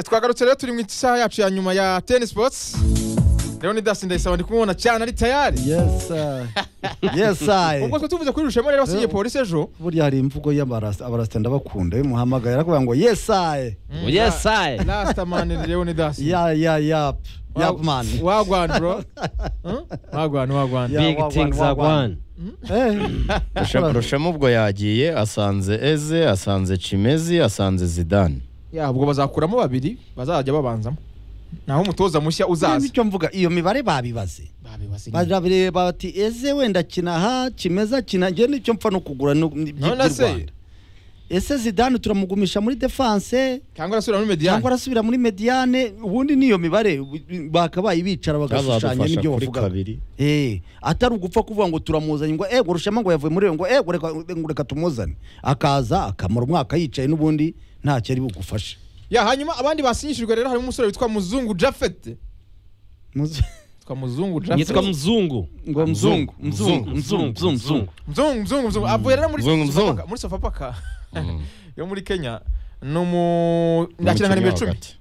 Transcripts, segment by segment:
twagarutse rero turi mu isaha yacu ya nyuma ya teni sipotsi rero ni dasi ndayisaba ndi kumubona cyane ari tayari yes sir. yes sir. ubwo twe tuvuze kuri rushema rero wasigiye polisi ejo buriya hari imvugo y'abarasita abarasita ndabakunda iyo muhamagaye arakuvuga ngo yes sir. yesaye lasita mani rero ni dasi ya ya yap Wa- yap man wagwana bro Hmm? wagwana wagwana Yeah. big wagwan, things are wagwan. one Eh. Rusha- rushamo ubwo yagiye asanze eze asanze cimezi asanze zidane Ya, ubwo bazakuramo babiri bazajya babanzamo naho umutoza mushya uzaza icyo mvuga iyo mibare babibaze Babibasigiye. barabireba bati eze wenda kina aha kimeza kina njye nicyo mpfa no kugura no- ni- by'u None se? Rwanda. ese zidane turamugumisha muri defense cyangwa arasubira muri cyangwa mediyani arasubira muri mediane ubundi niyo mibare bu- bakabaye bicara bagashushanya azadufasha n'ibyo kuri bavuga kabiri Eh, atari ugupfa kuvuga ngo turamuzanye ngo ego rushema ngo yavuye muri iyo ngo ego reka ngo reka tumuzane akaza akamara umwaka yicaye n'ubundi ntacyo ari bugufashe ya hanyuma abandi basinyishijwe rero harimo umusore witwa muzungu jafet Muzi- witwa muzungu jafet yitwa mzungu ngo mzungu mzungu mzungu mzungu mzungu mzungu mzungu mzungu avuye rero muri Mzungu, mzungu. Sofapaka- muri sofapaka yo muri kenya ni umu akina nka nimero Umukinnyi wa icumi hagati.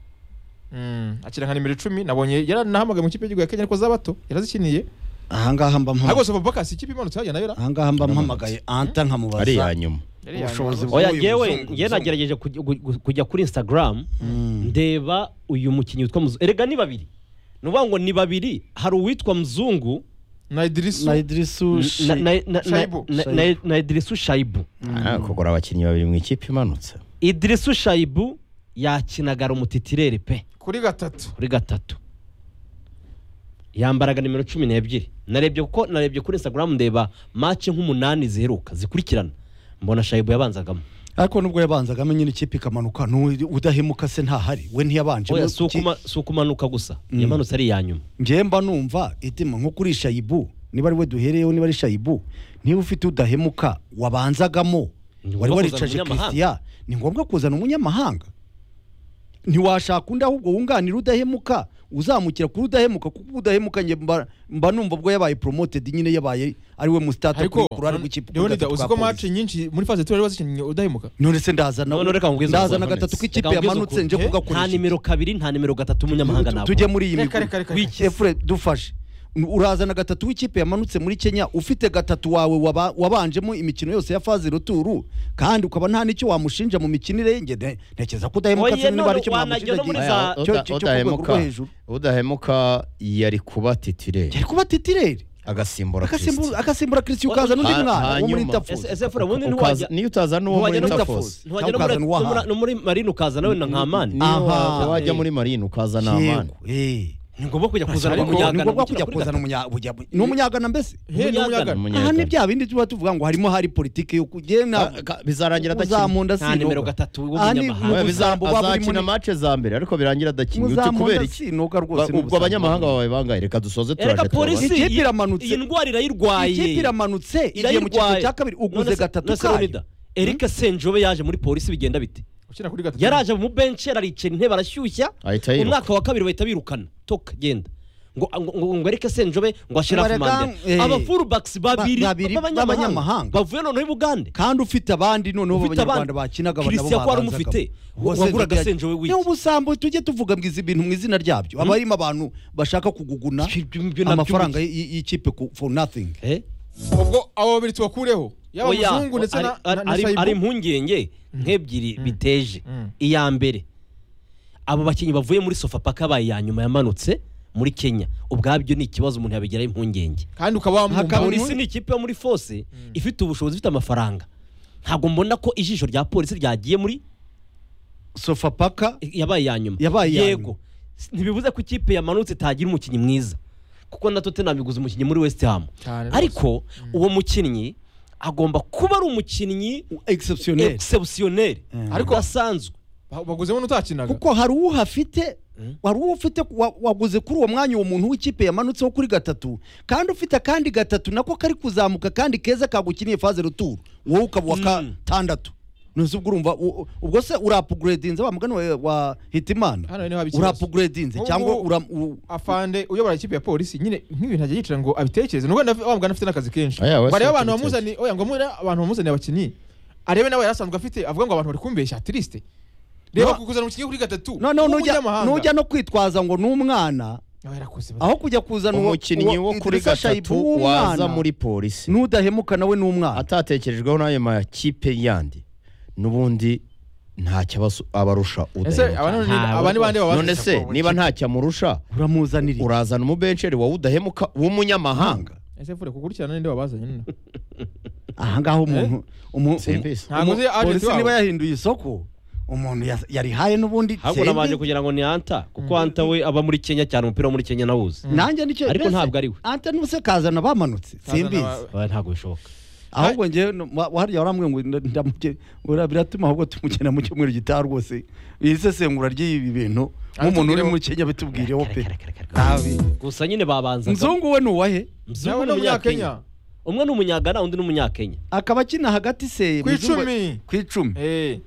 Mm, akina nka nimero icumi nabonye yaranahamagaye mu ikipe y'igihugu ya kenya ariko z'abato yarazikiniye ahangaha mba mpamagaye ariko sofapaka si ikipe imanutse hajya nayo ra ahangaha mba mpamagaye anta ari nkamubaza iya nyuma Yari ubushobozi yanga- bwa- oya uyu yewe muzungu, njye muzungu. nagerageje kujya- gu- kujya kuri instagram ndeba uyu mukinnyi witwa muzungu erega ni babiri ni ukuvuga ngo ni babiri hari uwitwa mzungu na idirisu na idirisu Shi- na- na- na- na- Shaibu. na- na- na idirisu shayibu Ah, kugura abakinnyi babiri mu ikipe imanutse idirisu shayibu yakinagara umutitirere pe kuri gatatu kuri gatatu yambaraga nimero cumi n'ebyiri narebye kuko narebye kuri instagram ndeba mace nk'umunani ziheruka zikurikirana mbona shayibu yabanzagamo ariko nubwo yabanzagamo nyine ikipe ikamanuka n'uwo udahemuka se ntahari we ntiyabanje oya Mu- si ukuma- si ukumanuka gusa yamanutse ari iya nyuma njye mba numva itima nko kuri shayibu niba ari we duhereyeho niba ari shayibu niba ufite udahemuka wabanzagamo Ni wari ngombwa waricaje kuzana umunyamahanga. christian ni ngombwa kuzana umunyamahanga ntiwashaka undi ahubwo wunganira udahemuka uzamukira kuri udahemuka kuko udahemuka njye mba, mba numva ubwo yabaye promoted nyine yabaye ari we mustata ariko kuri kurari rw'ikipe leonida uzi ko mace nyinshi muri faze turi wazikinnye udahemuka none se ndazana None reka nkubwize ndazana ukuri. gatatu Reka k'ikipe nkubwize yamanutse ukuri. nje Eh, nta kugakoresha nimero kabiri nta nimero gatatu umunyamahanga Tu- ntabwo tujye muri iyi Reka, migwi reka, reka, reka. Wiki- Efure, dufashe urazana gatatu w'ikipe yamanutse muri kenya ufite gatatu wawe waba- wabanjemo imikino yose ya fazi ruturu kandi ukaba nta n'icyo wamushinja mu mikinire ye nge ne- ntekereza ko udahemuka Oye, se niba none hari icyo wanajya mwamushinja no muri agiye- za- Aya, cyo- uda- cyo- cyo ku rwego udahemuka rwo hejuru. udahemuka yari kuba titireri yari kuba titireri agasimbura agasimbura Christian. agasimbura kirisiyo ukazana undi Ha- mwana wo muri hanyuma. tafuzi ese ese fura ubundi Ukaza- ntiwajya niyo utazana uwo muri ntiwajya no muri tafosi ntiwajya no Cyangwa muri- ukazana uwahawe. no muri- no muri marine ukazana wenda nka amani niyo Aha. wa- wajya muri marine ukazana amani yego eh ni ngombwa kujya kuzana Ariko- ni umunyagana ngombwa kujya gushyira kuri kuzana gatatu. umunya- bujya- ni umunyagana mbese he ni Umunyagana. umunyagana aha ni Umunyagana. bya bindi tuba tuvuga ngo harimo hari politiki yo kugenda Ka- ka- bizarangira adakina uzamunda nta nimero gatatu w'umunyamahanga Oya, mu biza- busambo waba urimo azakina ni- mace za mbere ariko birangira adakina ute kubera muzamunda iki sinoga Ba- rwose mu ubwo busambo. abanyamahanga bawe bangaye reka dusoze turaje erega polisi Ikipe iyi- iramanutse. iyi ndwara irayirwaye ikipe iramanutse igiye mu cyiciro irayirwaye cya kabiri uguze None se- gatatu none se Leonida, kayo Eric Senjobe yaje muri polisi bigenda bite ukina kuri gatatu yaraje mu benshi araricara intebe arashyushya Ahita yiruka. umwaka wa kabiri bahita birukana toka genda ngo ngo- ngo ngo Eric Senjobe ngo ashira Barega- fumande eh, abafurubacks babiri ba- babiri b'abanyamahanga. b'abanyamahanga bavuye noneho i Bugande kandi ufite abandi noneho Ufite abanyarwanda abandi. bakinaga Christian ko wari umufite. Wagura agasenjo we wiki. w'iki ubusambo tujye tuvuga mwiza ibintu mu izina ryabyo aba arimo abantu bashaka kuguguna Ibyo- ibyo nabyo amafaranga y- y'ikipe ku- for nothing Eh? ubwo abo babiri tubakureho yaba Oya, muzungu ndetse na ari- na- na ari- Saibu. ari impungenge nk'ebyiri biteje Mm. iya mbere abo bakinnyi bavuye muri sofapaka baye iya nyuma yamanutse muri kenya ubwabyo ni ikibazo umuntu yabigiraho impungenge kandi ukaba Hakaba- wamwumva polisi ni ikipe yo muri fose ifite ubushobozi ifite amafaranga ntabwo mbona ko ijisho rya polisi ryagiye muri sofapaka yabaye iya nyuma Yabaye iya yego ntibivuze ko ikipe yamanutse itagira umukinnyi mwiza kuko na tottenham iguze umukinnyi muri west ham Cyane rwose. ariko uwo mukinnyi agomba kuba ari umukinnyi exceptionnel exceptionnel Ariko- ariko asanzwe Ba- baguzemo n'utakinaga kuko hari uwo uhafite hari uwo ufite wa- waguze kuri uwo mwanya uwo muntu w'ikipe yamanutseho kuri gatatu kandi ufite akandi gatatu nako kari kuzamuka kandi keza kagukiniye faze ruturu wowe ukaba uwa Mm. gatandatu ntuzi ubwo urumva u- u- ubwo se urapuguredinze wa mugani wa- wa Hano hitimana niho haba ikibazo. urapuguredinze Ubu- cyangwa ura u- afande uyobora ikipe ya polisi nyine nk'ibintu ajya yicara ngo abitekereze nubwo ndafi- wa mugani afite n'akazi kenshi Aya, we bareba si abantu atabitekereza. bamuzaniye oya ngo mure abantu bamuzaniye abakinnyi arebe nawe yari asanzwe afite avuga ngo abantu bari kumbeshya triste reba No- kukuzana mu kigo kuri gatatu noneho nujya w'umunyamahanga. nujya no kwitwaza ngo ni umwana Aba yarakoze bati, aho kujya kuzana uwo- umukinnyi uwo wo kuri Idrissa Shaibu gatatu w'umwana, waza muri polisi n'udahemuka nawe ni umwana atatekerejweho n'ayo makipe yandi n'ubundi ntacyo abas- abarusha ese udahemuka aba none ni- Ntawe aba ni bande baba none bazize se ko niba ubukene? ntacyo amurusha uramuzanira iki? urazana umubensheri wawe udahemuka w'umunyamahanga ese fure kukurikirana ninde wabazanye nyine aha ngaho umuntu umu- Simbizi. umu- Ntabwo uzi umu- agent polisi wabo. niba yahinduye isoko umuntu yas- yarihaye n'ubundi ahubwo nabanje simbizi. kugira ngo ni anta kuko anta we aba muri kenya cyane umupira wo muri kenya nawuzi nanjye nicyo Ariko mbese, ntabwo ari we. ante n'ubuse kazana bamanutse simbizi Oya, ntabwo bishoboka ahubwo njyewe no- wa- hariya waramwe ngo nda- ndamuke ura- biratuma ahubwo tumukena mu cyumweru gitaha rwose iri sesengura ry'ibi bintu nk'umuntu uri muri kenya bitubwireho pe Nabi. gusa nyine babanzaga nzungu we ni uwahe mzungu nawe ni umunyakenya umwe ni umunyagana undi ni umunyakenya akaba akina hagati se ku Muzungu- icumi ku icumi Eh,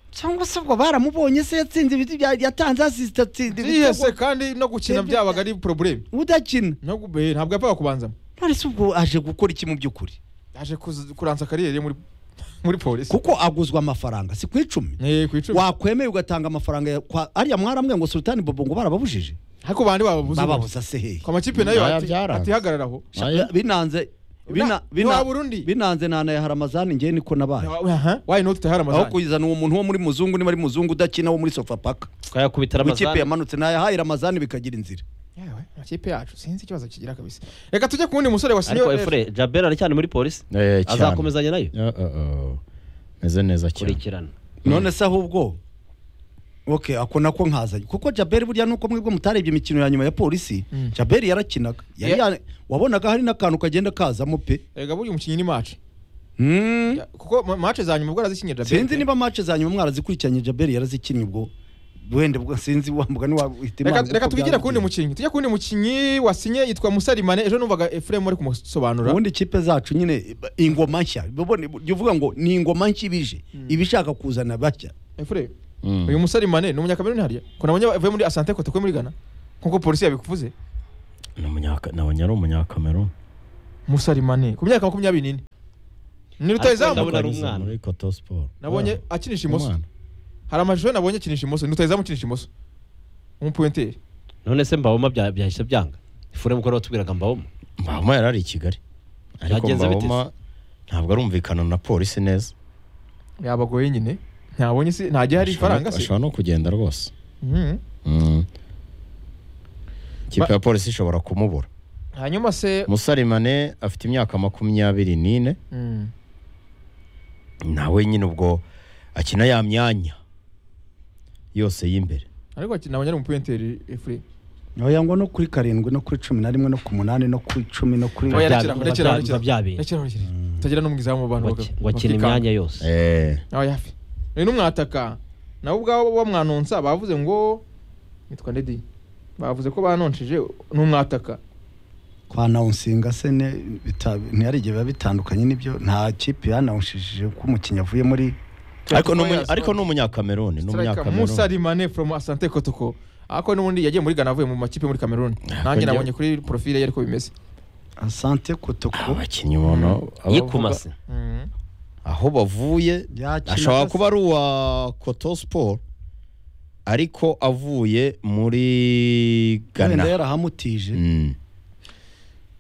cyangwa se ubwo baramubonye se yatsinze ibiti bya- yatanze asisita atsinda yihese ibitego kandi no gukina Ibyo- byabaga ari probleme udakina No gu- eh, ntabwo yapfaga kubanzamo none se ubwo aje gukora iki mu by'ukuri yaje kuza- kuransa kariyeri ye muri muri polisi kuko aguzwa amafaranga si ku icumi Eh, ku icumi wakwemeye ugatanga amafaranga ya- kwa ariya mwaramwe ngo sultani bobo ngo barababujije ariko bandi bababuze bababuza se hehe ku makipe nayo Naya ati- byaranze. atihagararaho Naya- binanze bina- Na- bina- ntiwaba urundi? binanze nanaye haramazani njyewe niko nabaye wayi noti tahari aho amazani kuzana uwo muntu wo muri muzungu niba ari muzungu udakina wo muri sofapaka twayakubita w'ikipe ramazani yamanutse nayahaye ramazani bikagira inzira yewe amakipe yacu sinzi ikibazo kigira kabisa reka tujye ku wundi musore ariko wasinyiwe efure jabera aracyari muri polisi Eh, cyane. azakomezanya nayo Eh, eh, eh. meze neza cyane kurikirana none se ahubwo ok ako nako nkazanye kuko jaberi burya nuko mwebwe mutarebye imikino ya nyuma ya polisi Mm. jaberi yarakinaga Yari Yeah. ya- wabonaga hari n'akantu kagenda kazamo pe reka buriya umukinnyi ni mace Mm. kuko ma- mace za nyuma ubwo arazikinnye Djabel. sinzi niba match za nyuma mwarazikurikiranye jaberi yarazikinnye ubwo wenda ubwo sinzi wambuga ntiwahita Reka- Imana reka uko tubigire ku wundi byagenze. mukinnyi tujye ku wundi mukinnyi wasinye yitwa musarimane ejo numvaga efuremu ari kumusobanura ubundi ikipe zacu nyine ingoma nshya ubona jya uvuga ngo ni ingoma nshya ibije iba ishaka kuzana bashya efuremu Mm. uyu musarimane ni umunyakameruni hariya ko nabonye avuye muri asante kote ko muri gana nk'uko polisi yabikuvuze Ni umunyaka- nabonye ari umunyakameruni musarimane ku myaka makumyabiri n'ine ni rutayizamu Ndabona ari umwana. muri koto siporo nabonye Ah, akinisha imoso umwana. hari amashusho nabonye akinisha imoso ni rutayizamu akinisha imoso umupuwenteri none se mbaboma bya- byahise byanga ifure mukora watubwiraga mbaboma mbahoma yari ari i kigali ariko Yagenze bite se? mbahoma ntabwo arumvikana na polisi neza yabagoye nyine ntabonye si ntajya hari Ashobora- ifaranga se ashobora no kugenda rwose Mhm. Mm. ikipe Ba- ya polisi ishobora kumubura hanyuma se musarimane afite imyaka makumyabiri n'ine Mm. nawe nyine ubwo akina ya myanya yose y'imbere ariko aki- nabonye ari umupuwenteri efure oya ngo no kuri karindwi no kuri cumi na rimwe no ku munani no kuri cumi no kuri Oya, Bya- rekera aho, biba rekera aho, bya- rekera biba byabereye. rekera aho, rekera utagira n'umugizi mu bantu baka- ngo akina bakikanga. imyanya yose Eh, aho yafi uyu n'umwataka nabo ubwabo bamwanonsa bavuze ngo nitwa ndedi bavuze ko banonshije n'umwataka kwa nawunsinga se ne- bita- ntihari igihe biba bitandukanye n'ibyo nta kipe yanawushishije ko umukinnyi avuye muri ariko ni umunya- ariko ni umunyakameruni ni Striker umunyakameruni Musa Rimane from Asante Kotoko ako n'ubundi yagiye muri Ghana avuye mu makipe muri Cameroon Ah, nanjye kongera- nabonye kuri profile ye ariko bimeze asante kotoko abakinnyi ubona yikumase Mhm. aho bavuye yakinaga ashobora se- kuba ari uwa koto siporo ariko avuye muri wenda gana yarahamutije Mm.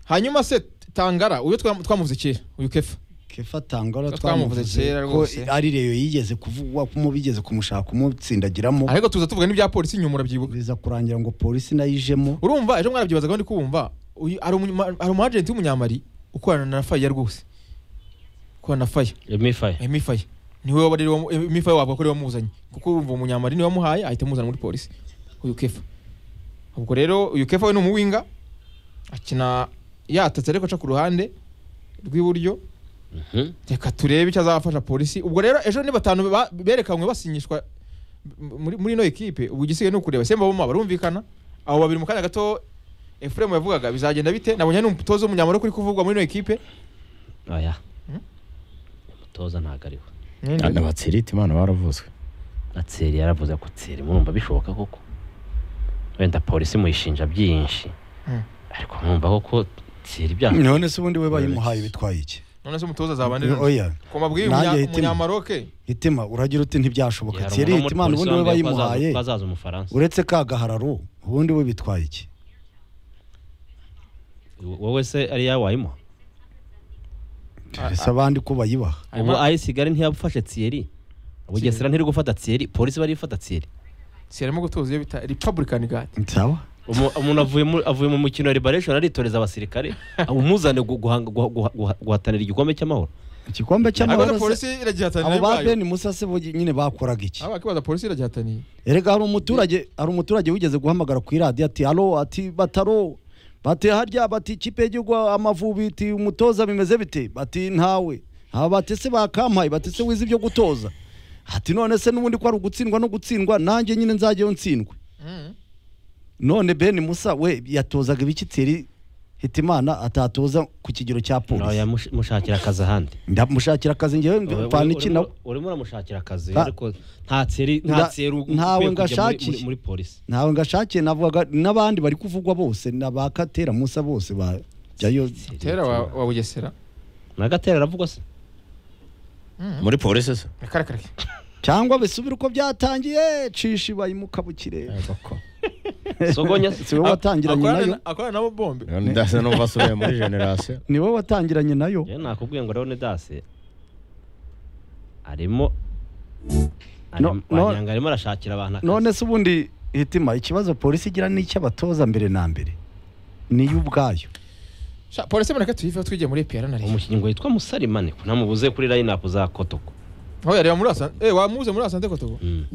hanyuma se Tangara uyu twam- twamuvuze kera uyu Kefa kefa tangara Ko twamuvuze kera ko rwose. ari reyo yigeze kuvugwa ko mu bigeze kumushaka umutsindagiramo ariko tuza tuvuga n'ibya polisi nyuma urabyibuka biza kurangira ngo polisi nayo ijemo urumva ejo mwarabyibazaga ndi kubumva uyu ari umunyama- ari umu agent w'umunyamari ukorana na Fire rwose ukorana na Fire mifaye Emi Fire niwe wari wa- Emi Fire wavuga ko ari we wamuzanye kuko urumva umunyamari niwe wamuhaye ahita amuzana muri polisi uyu Kefa ubwo rero uyu Kefa we ni umuwinga akina yatatse ariko aca ku ruhande rw'iburyo Mhm. reka turebe icyo azafasha polisi ubwo rero ejo ni batanu ba- berekanywe basinyishwa m- muri muri ino ekipe ubu igisigaye ni ukureba semba boma barumvikana abo babiri mu kanya gato Efuremu yavugaga bizagenda bite nabonye n'umutoza w'umunyamari kuri kuvugwa muri ino ekipe oya Hmm? umutoza ntabwo ariwe na batsirita imana baravuzwe atseri yaravuze ko tseri mwumva bishoboka koko wenda polisi muyishinja byinshi Hmm. ariko mwumva koko tseri ibyaha none se ubundi we bayimuhaye bitwaye iki none se umutoza azabanira Oya. ku mabwi Nanjye y'umunya- hitemo. umunyamaroke itima uragira uti ntibyashoboka hari thierry umuntu itima muri ubundi polisi we wambwiye ko bayimuhaye azaza- ko azaza umufaransa uretse ka gahararo ubundi we bitwaye iki wowe se ari yawe wayimuha ese abandi ko bayibaha ubu ayisigare ntiyabufashe Thierry bugesera ntiri gufata Thierry polisi bari gufata Thierry si arimo gutoza iyo bita republican guard sawa Umu- umuntu avuye mu- avuye mu mukino wa liberation aritoreza abasirikare umuzane gu- guhanga- guha- guha- guha- guhatanira igikombe cy'amahoro igikombe ariko cy'amahoro na polisi se- iragihatanira abo ba ubwayo beni musa se bo nyine bakoraga iki abakibaza polisi iragihataniye erega hari umuturage hari umuturage wigeze guhamagara ku iradiyo ati alo ati bataro bati harya bati ikipe y'igihugu amavubi ati umutoza bimeze bite bati ntawe aba bati se bakampaye bati se wize ibyo gutoza ati none se n'ubundi ko ari ugutsindwa no gutsindwa nanjye nyine nzajyayo ntsindwe Mm. none ben musa we yatozaga ibiki tiri hitimana atatoza ku kigero cya polisi yamushakira akazi ahandi ndamushakira akazi ngewe Wowe- mvana urimo- iki nawe urimo uramushakira akazi Nta- ariko nta Thierry Nda- nta Thierry ukwiye ntawe kujya muri- ngashakisha. muri- muri polisi ntawe ngashakiye navugaga n'abandi bari kuvugwa bose n'abakatera musa bose bajyayo tera wa wa bugesera nagatera aravugwa se muri polisi se akarake cyangwa bisubire uko byatangiye cisha ibayimuka bukire sogonya si wowe watangiranye nayo akorana nabo bombe ndasa n'ubu asubiye muri generasiyo ni wowe watangiranye nayo rero nakubwiye ngo Leone Dase arimo No- arimo- no- wagira ngo arimo arashakira abantu akazi none se ubundi hitima ikibazo polisi igira ni icy'abatoza mbere na mbere niyo ubwayo Sha, polisi mureke tuyiveho twigiye muri EPR na Rayon umukinnyi ngo yitwa musarimane ko ntamubuze kuri line up za kotoko aho yareba muri asante eh wamuze muri asante kotogo Mm.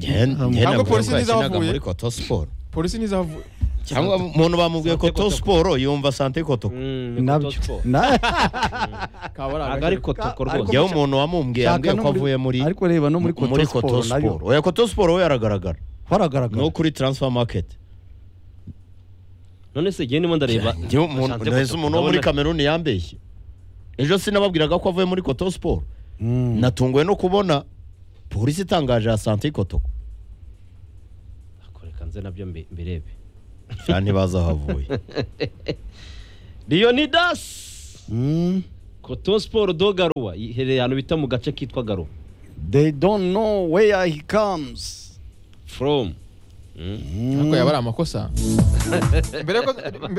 Ntabwo cyangwa polisi yakinaga ntizavuye. muri koto siporo polisi ntizavuye cyangwa umuntu bamubwiye Sante koto Koto. siporo yumva sante koto Mm, ni nabyo Koto Sport. Na- ntabwo ari Ariko- kotoko rwose yewe umuntu wamumbwiye Shaka yambwiye no ko muri- avuye muri ariko reba no muri muri koto koto siporo nayo siporo oya koto siporo we aragaragara haragaragara no kuri transfer market none se igihe ndimo ndareba Njyewe umuntu- Asante nahise Koto. umuntu wo muri Ndabona- kameruni yambeshye ejo sinababwiraga ko avuye muri koto siporo Mm. natunguwe no kubona polisi itangaje ya sante koto Ako, reka nze nabyo mbi- mbirebe cyane ntibazi aho avuye leonidas Mm. koto siporo do garuwa iherereye ahantu bita mu gace kitwa garuwa they don't know where he comes from Mm. ariko yaba ari amakosa mbere ko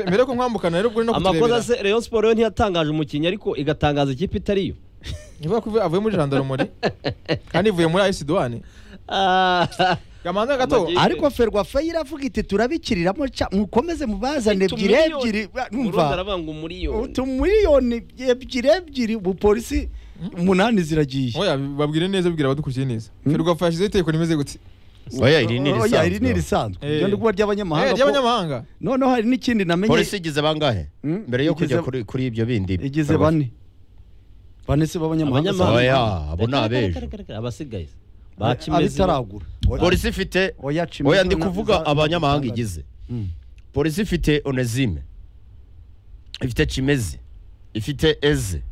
mbere ko nkwambukana rero ubwo no amakosa kuturebera se rayon siporo yo ntiyatangaje umukinnyi ariko igatangaza ikipe itari yo nivuga ko ivuye- avuye muri jandarumori kandi ivuye muri ayisi duwane Ah, gamanza gato Amagi- ariko ferwafa iravuga iti turabikiriramo ca- mukomeze mubazane ebyiri utumiliyoni. ebyiri ba- Burundi numva aravuga ngo umuriyoni utumiliyoni ebyiri ebyiri ubupolisi umunani ziragiye oya babwire neza bibwira abadukurikiye neza ferwafa yashyizeho itegeko rimeze gute oya iri ni Oya, iri ni irisanzwe irisanzwe Eh. iryo ndi kuba Eh, ry'abanyamahanga ko- ry'abanyamahanga noneho hari n'ikindi namenye polisi igize bangahe Mm, mbere yo igize- kujya kuri kuri ibyo bindi igize bane bane si b'abanyamahanga Abanyamahanga. se- oya abo ni abejo abasigaye abitaragura Oya- polisi ifite oya Chimezo oya ndi na- kuvuga za- abanyamahanga igize Mm. polisi ifite onezime ifite cimezi ifite eze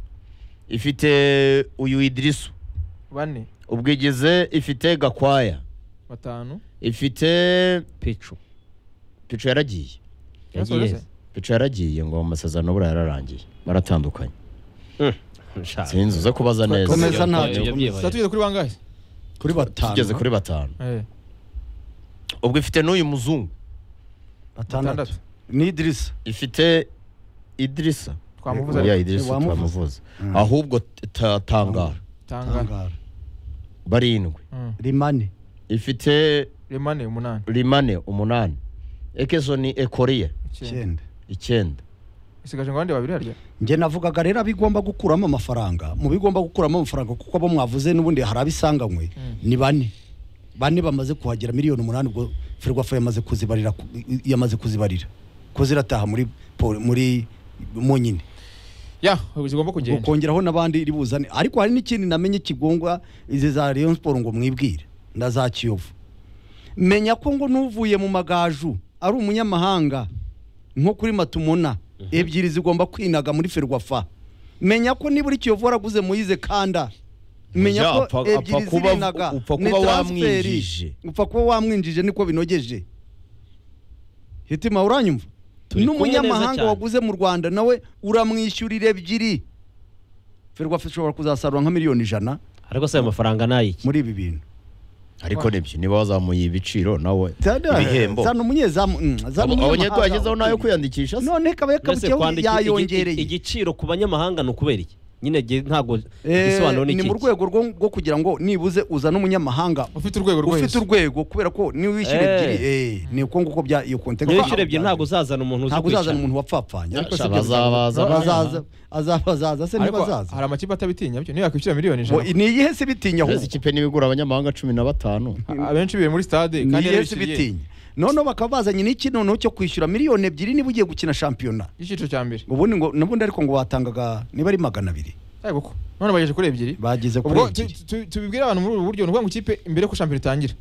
ifite uyu idirisu bane ubwigize ifite gakwaya batanu ifite picu pico yaragiye yagiye pico yaragiye ngo amasezerano buriya yararangiye baratandukanye Nshaka. sinzi uza kubaza neza Komeza ntacyo. Ibyo byibaye. tuba tugeze kuri bangahe kuri batanu tugeze kuri batanu Eh, ubwo ifite n'uyu muzungu batandatu batandatu ni idirisa ifite idirisa twamuvuze oya ariko. idirisa Wamuvuze. turamuvuza Mm. ahubwo ta- tangara tangana tangara barindwi Mm. rimane ifite rimane umunani rimane umunani ekesoni ekoriye icyenda icyenda icyenda isigaje ngo abandi babiri harya njye navugaga rero abigomba gukuramo amafaranga mu bigomba gukuramo amafaranga kuko abo mwavuze n'ubundi hari abisanganywe ni bane bane bamaze kuhagera miliyoni umunani ubwo ferwafa yamaze kuzibarira ku- i- yamaze kuzibarira ko zirataha muri pol- muri mu nyine ya zigomba kugenda ukongeraho n'abandi iri buzane ariko hari n'ikindi namenye kigongwa izi za Rayon Sport ngo mwibwire na za Kiyovu menya ko ngo n'uvuye mu magaju ari umunyamahanga nko kuri Matumona ebyiri zigomba kwinaga muri Ferwafa menya ko nibura Kiyovu waraguze Moise Kanda menya Ya, ko upfa- ebyiri upfa kuba- zirinaga upfa ni kuba transferi. wamwinjije. upfa kuba wamwinjije niko binogeje hitima uranyumva Turi kumwe neza n'umunyamahanga cyane. waguze mu Rwanda nawe uramwishyurira ebyiri ferwafa ishobora kuzasarura nka miliyoni ijana ariko se ayo mafaranga ni ayiki muri ibi bintu ariko nibyo niba wazamuye ibiciro nawe ibihembo zana umunyezamu mm, zana Abo- umunyamahanga abanyezagezaho nayo wakuriye. kwiyandikisha se none kaba Mbese yakabukeho kwandika igi- yayongereye igiciro ku banyamahanga ni ukubera iki nyine ge- ntabwo Eh, igisobanuro ni ni mu iki rwego rwo rwo kugira ngo nibuze uzane umunyamahanga ufite urwego ufite rwose urwego kubera ko niwe wishyura Eh. ebyiri eh, ni uko nguko bya iyo kontega niba wishyura ebyiri ntabwo uzazana umuntu uzi ntabwo uzazana kwicara umuntu wapfapfanye ariko Sha- si ibyo bazabaza, bizaza. bazaza. azabaza azabaza se ariko ntibazaza hari amakipe atabitinya byo niyo yakwishyura miliyoni Bo, ijana ni iyihe se bitinya Uretse ahubwo ikipe n'ibigura abanyamahanga cumi na batanu abenshi biwe muri stade ni kandi iyihe se yarabishyuye bitinya noneho bakaba bazanye n'iki noneho cyo kwishyura miliyoni ebyiri niba ugiye gukina shampiyona icyiciro cya mbere ubundi ngo n'ubundi ariko ngo batangaga niba ari magana abiri ariko ko none bagejeje kuri ebyiri bagize kuri ubwo ebyiri tu- tu- tubibwire abantu muri ubu buryo ni ukuvuga ngo ikipe mbere ko shampiyona itangira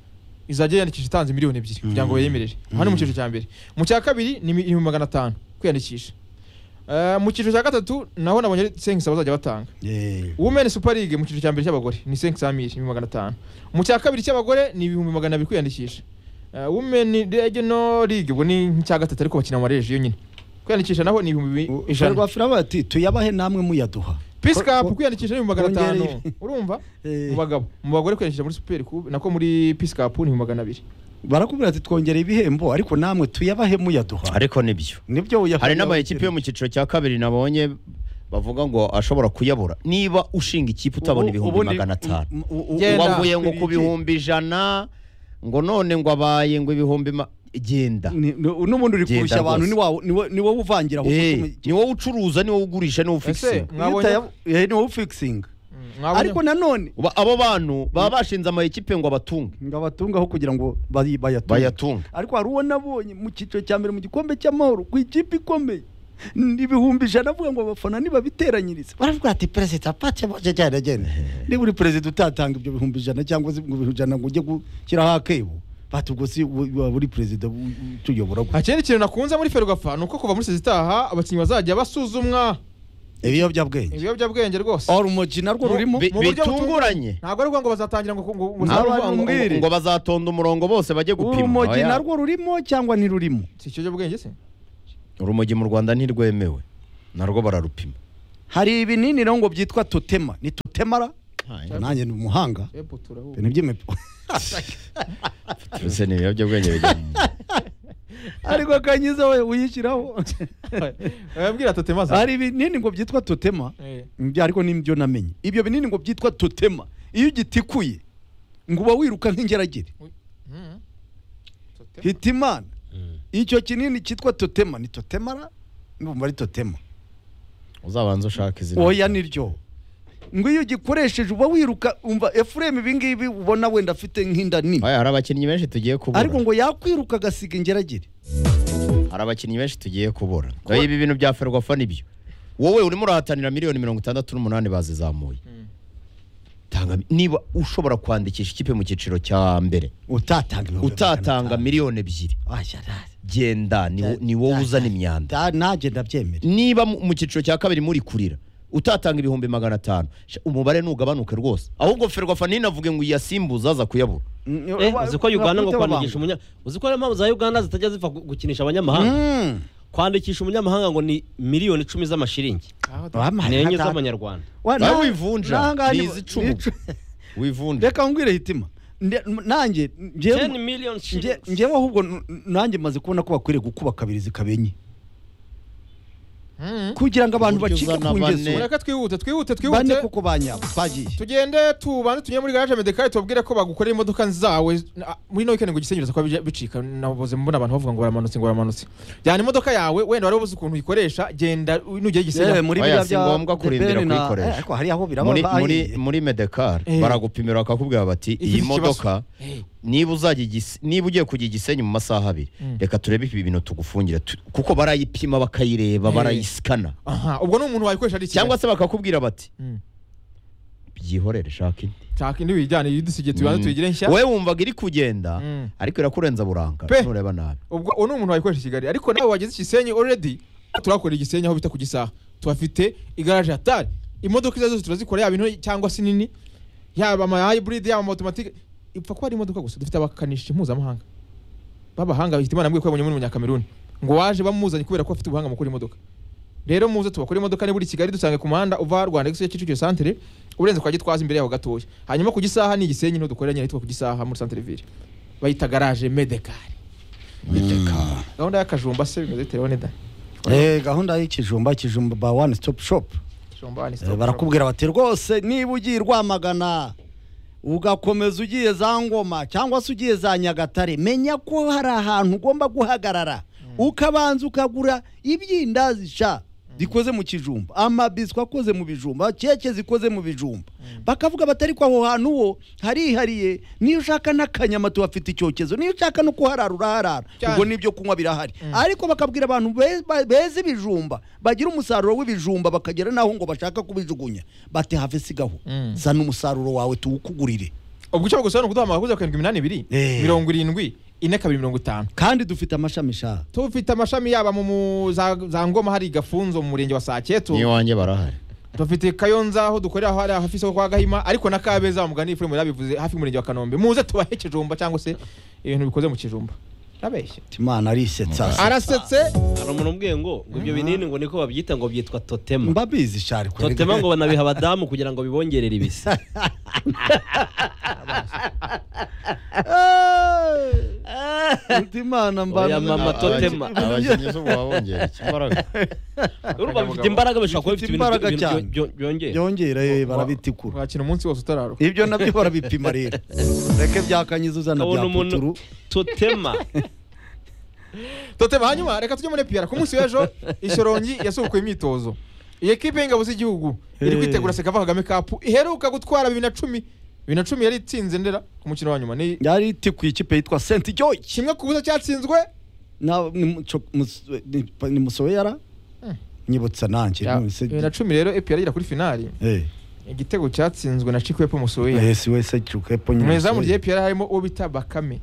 izajya yandikisha itanze miliyoni ebyiri kugira ngo bayemerere aha ni mu cyiciro cya mbere mu cya kabiri ni mi- ibihumbi magana atanu kwiyandikisha Eh, mu cyiciro cya gatatu naho nabonye ari senkisa bazajya batanga Eh, women super league mu cyiciro cya mbere cy'abagore ni senkisa miri ibihumbi magana atanu mu cya kabiri cy'abagore ni ibihumbi magana abiri kwiyandikisha Eh, women regional league ubwo ni nk'icya gatatu ariko bakina mu mareje yonyine kwiyandikisha naho ni ibihumbi bi- ijana ferwafa iravuga ati tuyabahe namwe muyaduha peace Ko- cup ko- kwiyandikisha ni ibihumbi magana kongereye atanu ibi. urumva Eh. mu bagabo mu bagore kwiyandikisha muri super cube nako muri peace cup ni ibihumbi magana abiri barakubwira ati twongereye ibihembo ariko namwe tuyabahe muyaduha ariko nibyo nibyo uyaha- hari n'amakipe yo mu cyiciro cya kabiri nabonye bavuga ngo ashobora kuyabura niba ushinga ikipe utabona Ubu- ibihumbi ubundi- magana atanu u- u- u- Genda. wavuye ngo ku Iki- bihumbi ijana ngo none ngo abaye ngo ibihumbi ma- genda Ni- ni- n'ubundi uri Genda kurushya abantu rwose. ni wawe- ni wowe- ni wowe uvangira ahubwo Eh, utuma- ni wowe ucuruza ni wowe ugurisha ni wowe ese ufikisinga mwabonye Iyo utaya- eh, ni wowe ufikisinga Mm, ariko mwabonye nanone Uba- abo bantu baba bashinze ama ekipe ngo abatunge ngo abatungaho kugira ngo bayi- bayatunge bayatunge ariko hari uwo nabonye mu cyiciro cya mbere mu gikombe cy'amahoro ku ikipe ikomeye ni ibihumbi ijana avuga ngo abafana nibabiteranyirize baravuga ati perezida pake cyane cyane niba uri perezida utatanga ibyo bihumbi ijana cyangwa se ibihumbi ijana ngo ujye gushyiraho akebo bati ubwo si u- waba uri perezida u- u- utuyobora gute ikindi kintu nakunze muri ferwafa ni uko kuva muri sezi itaha abakinnyi bazajya basuzumwa ibiyobyabwenge ibiyobyabwenge rwose ora umukino rwo rurimo Bi- mu buryo bitunguranye. butunguranye. ntabwo ari ukuvuga ngo bazatangira ngo ngo- ngo Aba- uzavuga ngo- mbwire. ngo bazatonda umurongo bose bajye gupima urumogi Oya. narwo rurimo cyangwa ntirurimo si ikiyobyabwenge se urumogi mu rwanda ntirwemewe narwo bararupima hari ibinini rero ngo byitwa totema ni totemara nanjye ni umuhanga Ebu turahuye. ibintu by'imipo mbese ni ibiyobyabwenge bijya mu ariko kanyiza we uyishyiraho Wabwira Totema za- hari ibinini ngo byitwa totema Eh, Ibyo ariko nibyo namenye ibyo binini ngo byitwa totema iyo ugitikuye ngo uba wiruka nk'ingeragere mm. Totema. hitimana Mm. icyo kinini cyitwa totema ni totemara numva ari totema uzabanza ushaka izina oya niryo ngo iyo ugikoresheje uba wiruka umva efuremu ibi ngibi ubona wenda afite nk'inda nini Oya, hari abakinnyi benshi tugiye kubura ariko ngo yakwiruka agasiga ingeragere hari abakinnyi benshi tugiye kubura Oya, ibi bintu bya ferwafa nibyo wowe urimo urahatanira miliyoni mirongo itandatu n'umunani bazizamuye Mm. tanga niba ushobora kwandikisha ikipe mu cyiciro cya mbere utatanga ibihumbi magana utatanga atanu. miliyoni ebyiri Aya, aya. genda ni wo- ni wowe uzana imyanda Da- nanjye ndabyemera niba mu mu cyiciro cya kabiri muri kurira utatanga ibihumbi magana atanu sha, umubare ntugabanuke rwose ahubwo ferwafa ntinavuge ngo iyasimbuze aza kuyabura Eh, uzi ko uganda ngo Bakubita kwandikisha babanga. umunya uzi ko ariyo mpamvu za uganda zitajya zipfa gu- gukinisha abanyamahanga Mm. kwandikisha umunyamahanga ngo ni miliyoni icumi z'amashiringi Ah, Totema. Bamara, ni enye hata- z'amanyarwanda Wa- Nawe na- wivunja, nahangaha ni ni- iz'icumu. ni icu- wivunja reka ngwire hitima Nde- m- nanjye njyewe- 10 million nje- shillings njyewe ahubwo n- n- nanjye maze kubona ko bakwiriye gukuba kabiri zikaba enye Mm. kugira ngo abantu Uburyo bacike uzana ku bane. ngeso mureke twihute twihute bane twihute kuko banyabo bagiye tugende tubanze tunyure muri garaje medekari tubabwire ko bagukorera imodoka zawe na- muri ino weekend ngo igisengereza kuba bija- bicika naboze mbona abantu bavuga ngo baramanutse ngo baramanutse jyana imodoka yawe wenda wari ubuze ukuntu uyikoresha genda nugera Eh, igisengereza muri Oya, biriya si bya ngombwa The kurindira Ben na- kuyikoresha. eh, ariko hari aho biraba muri, bahiye. muri, muri medekar Eh. baragupimira bakakubwira bati iyi Ifite ikibazo." modoka niba uzajya igis- niba ugiye kujya igisenyi mu masaha abiri Mm. reka turebe ibi bintu tugufungire tu- kuko barayipima bakayireba Eh. barayisikana aha ubwo ni umuntu wayikoresha ari cyangwa cyangwa se bakakubwira bati byihorere shaka indi shaka indi wijyane yidusigiye tubanze Mm. tuyigire nshya wowe wumvaga iri kugenda Mm. ariko irakurenza buranga Pe. nureba nabi ubwo uwo ni umuntu wayikoresha i kigali ariko nawe wageze igisenyi already turakorera igisenyi aho bita ku gisaha tuhafite igaraje hatari imodoka izo ari zo zose turazikora yaba into cyangwa se nini yaba ama hybrid yaba ama automatic ipfa kuba ari imodoka gusa dufite abakanishi mpuzamahanga b'abahanga bahita imana mbwiye ko yabonye muri munyakameruni ngo waje bamuzanye kubera ko afite ubuhanga mu gukora imodoka rero muze tubakore imodoka ni buri kigali dusange ku muhanda uva rwanda gisiyo kicukiro santere urenze kwa gitwaza imbere yaho gatoya hanyuma ku gisaha ni igisenyi ntudukorera nyine hitwa ku gisaha muri santere ville bayita garaje medekari gahunda y'akajumba se bimeze telefone da Eh, gahunda y'ikijumba kijumba ba one stop shop kijumba wani Eh, barakubwira bati rwose niba ugiye rwamagana ugakomeza ugiye za ngoma cyangwa se ugiye za nyagatare menya ko hari ahantu ugomba guhagarara ukabanza ukagura ibyindazi sha zikoze mu kijumba amabiswi akoze mu bijumba keke zikoze mu bijumba bakavuga batari ko aho hantu ho harihariye niyo ushaka n'akanyama tuhafite icyokezo niyo ushaka no kuharara uraharara Cyane. ubwo n'ibyo kunywa birahari ariko bakabwira abantu be- ba- beza ibijumba bagira umusaruro w'ibijumba bakagera n'aho ngo bashaka kubijugunya bati have sigaho Mm. zana umusaruro wawe tuwukugurire ubwo icyo bagusobanura kuduha amakuru ya karindwi iminani ibiri Eh. mirongo irindwi ine kabiri mirongo itanu kandi dufite amashami shaha tufite amashami yaba mu mu- za za ngoma hari gafunzo mu murenge wa saketo niyo wanjye barahari dufite kayonza aho dukorera aho hari hafi isoko kwa gahima ariko na kabeza bamugana ifuremu yabivuze hafi y'umurenge wa kanombe muze tubahe kijumba cyangwa se ibintu bikoze mu kijumba yabeshye imana arisetsa arasetse hari umuntu umbwiye ngo ngo ibyo binini ngo niko babyita ngo byitwa totema mbabizi shari kurega. totema ngo banabiha abadamu kugira ngo bibongerere ibise Eh, uti imana Oya, mbanza mama, totema. abakinnyi zo babongera ikimbaraga urumva bifite imbaraga bashobora kuba Bifite bifite ibintu imbaraga ibintu cyane. byo- byo- byongera byongera eh, barabitikura wakina umunsi wose utararuka ibyo nabyo barabipima rero reke byakanyiza uzana ukabona bya umuntu puturu totema toteba hanyuma reka tujye muri piyara ku munsi w'ejo ishyorongi yasubukuye imyitozo iyi ekipe y'ingabo z'igihugu iri Eh. kwitegura sekava kagame kapu iheruka gutwara bibiri na cumi bibiri na cumi yari itsinze ndera ku mukino wa nyuma ni yari itikuye ikipe yitwa senti joyi kimwe ku busa cyatsinzwe Na- ni muco- mus- ni- ni musoyera nyibutsa nanjye nonese- bibiri na cumi rero epi yaragera kuri finali Eh, igitego cyatsinzwe na chikwepo musoweya eh, si wese cyukepo mu izamu rya EPR harimo uwo bita Bakame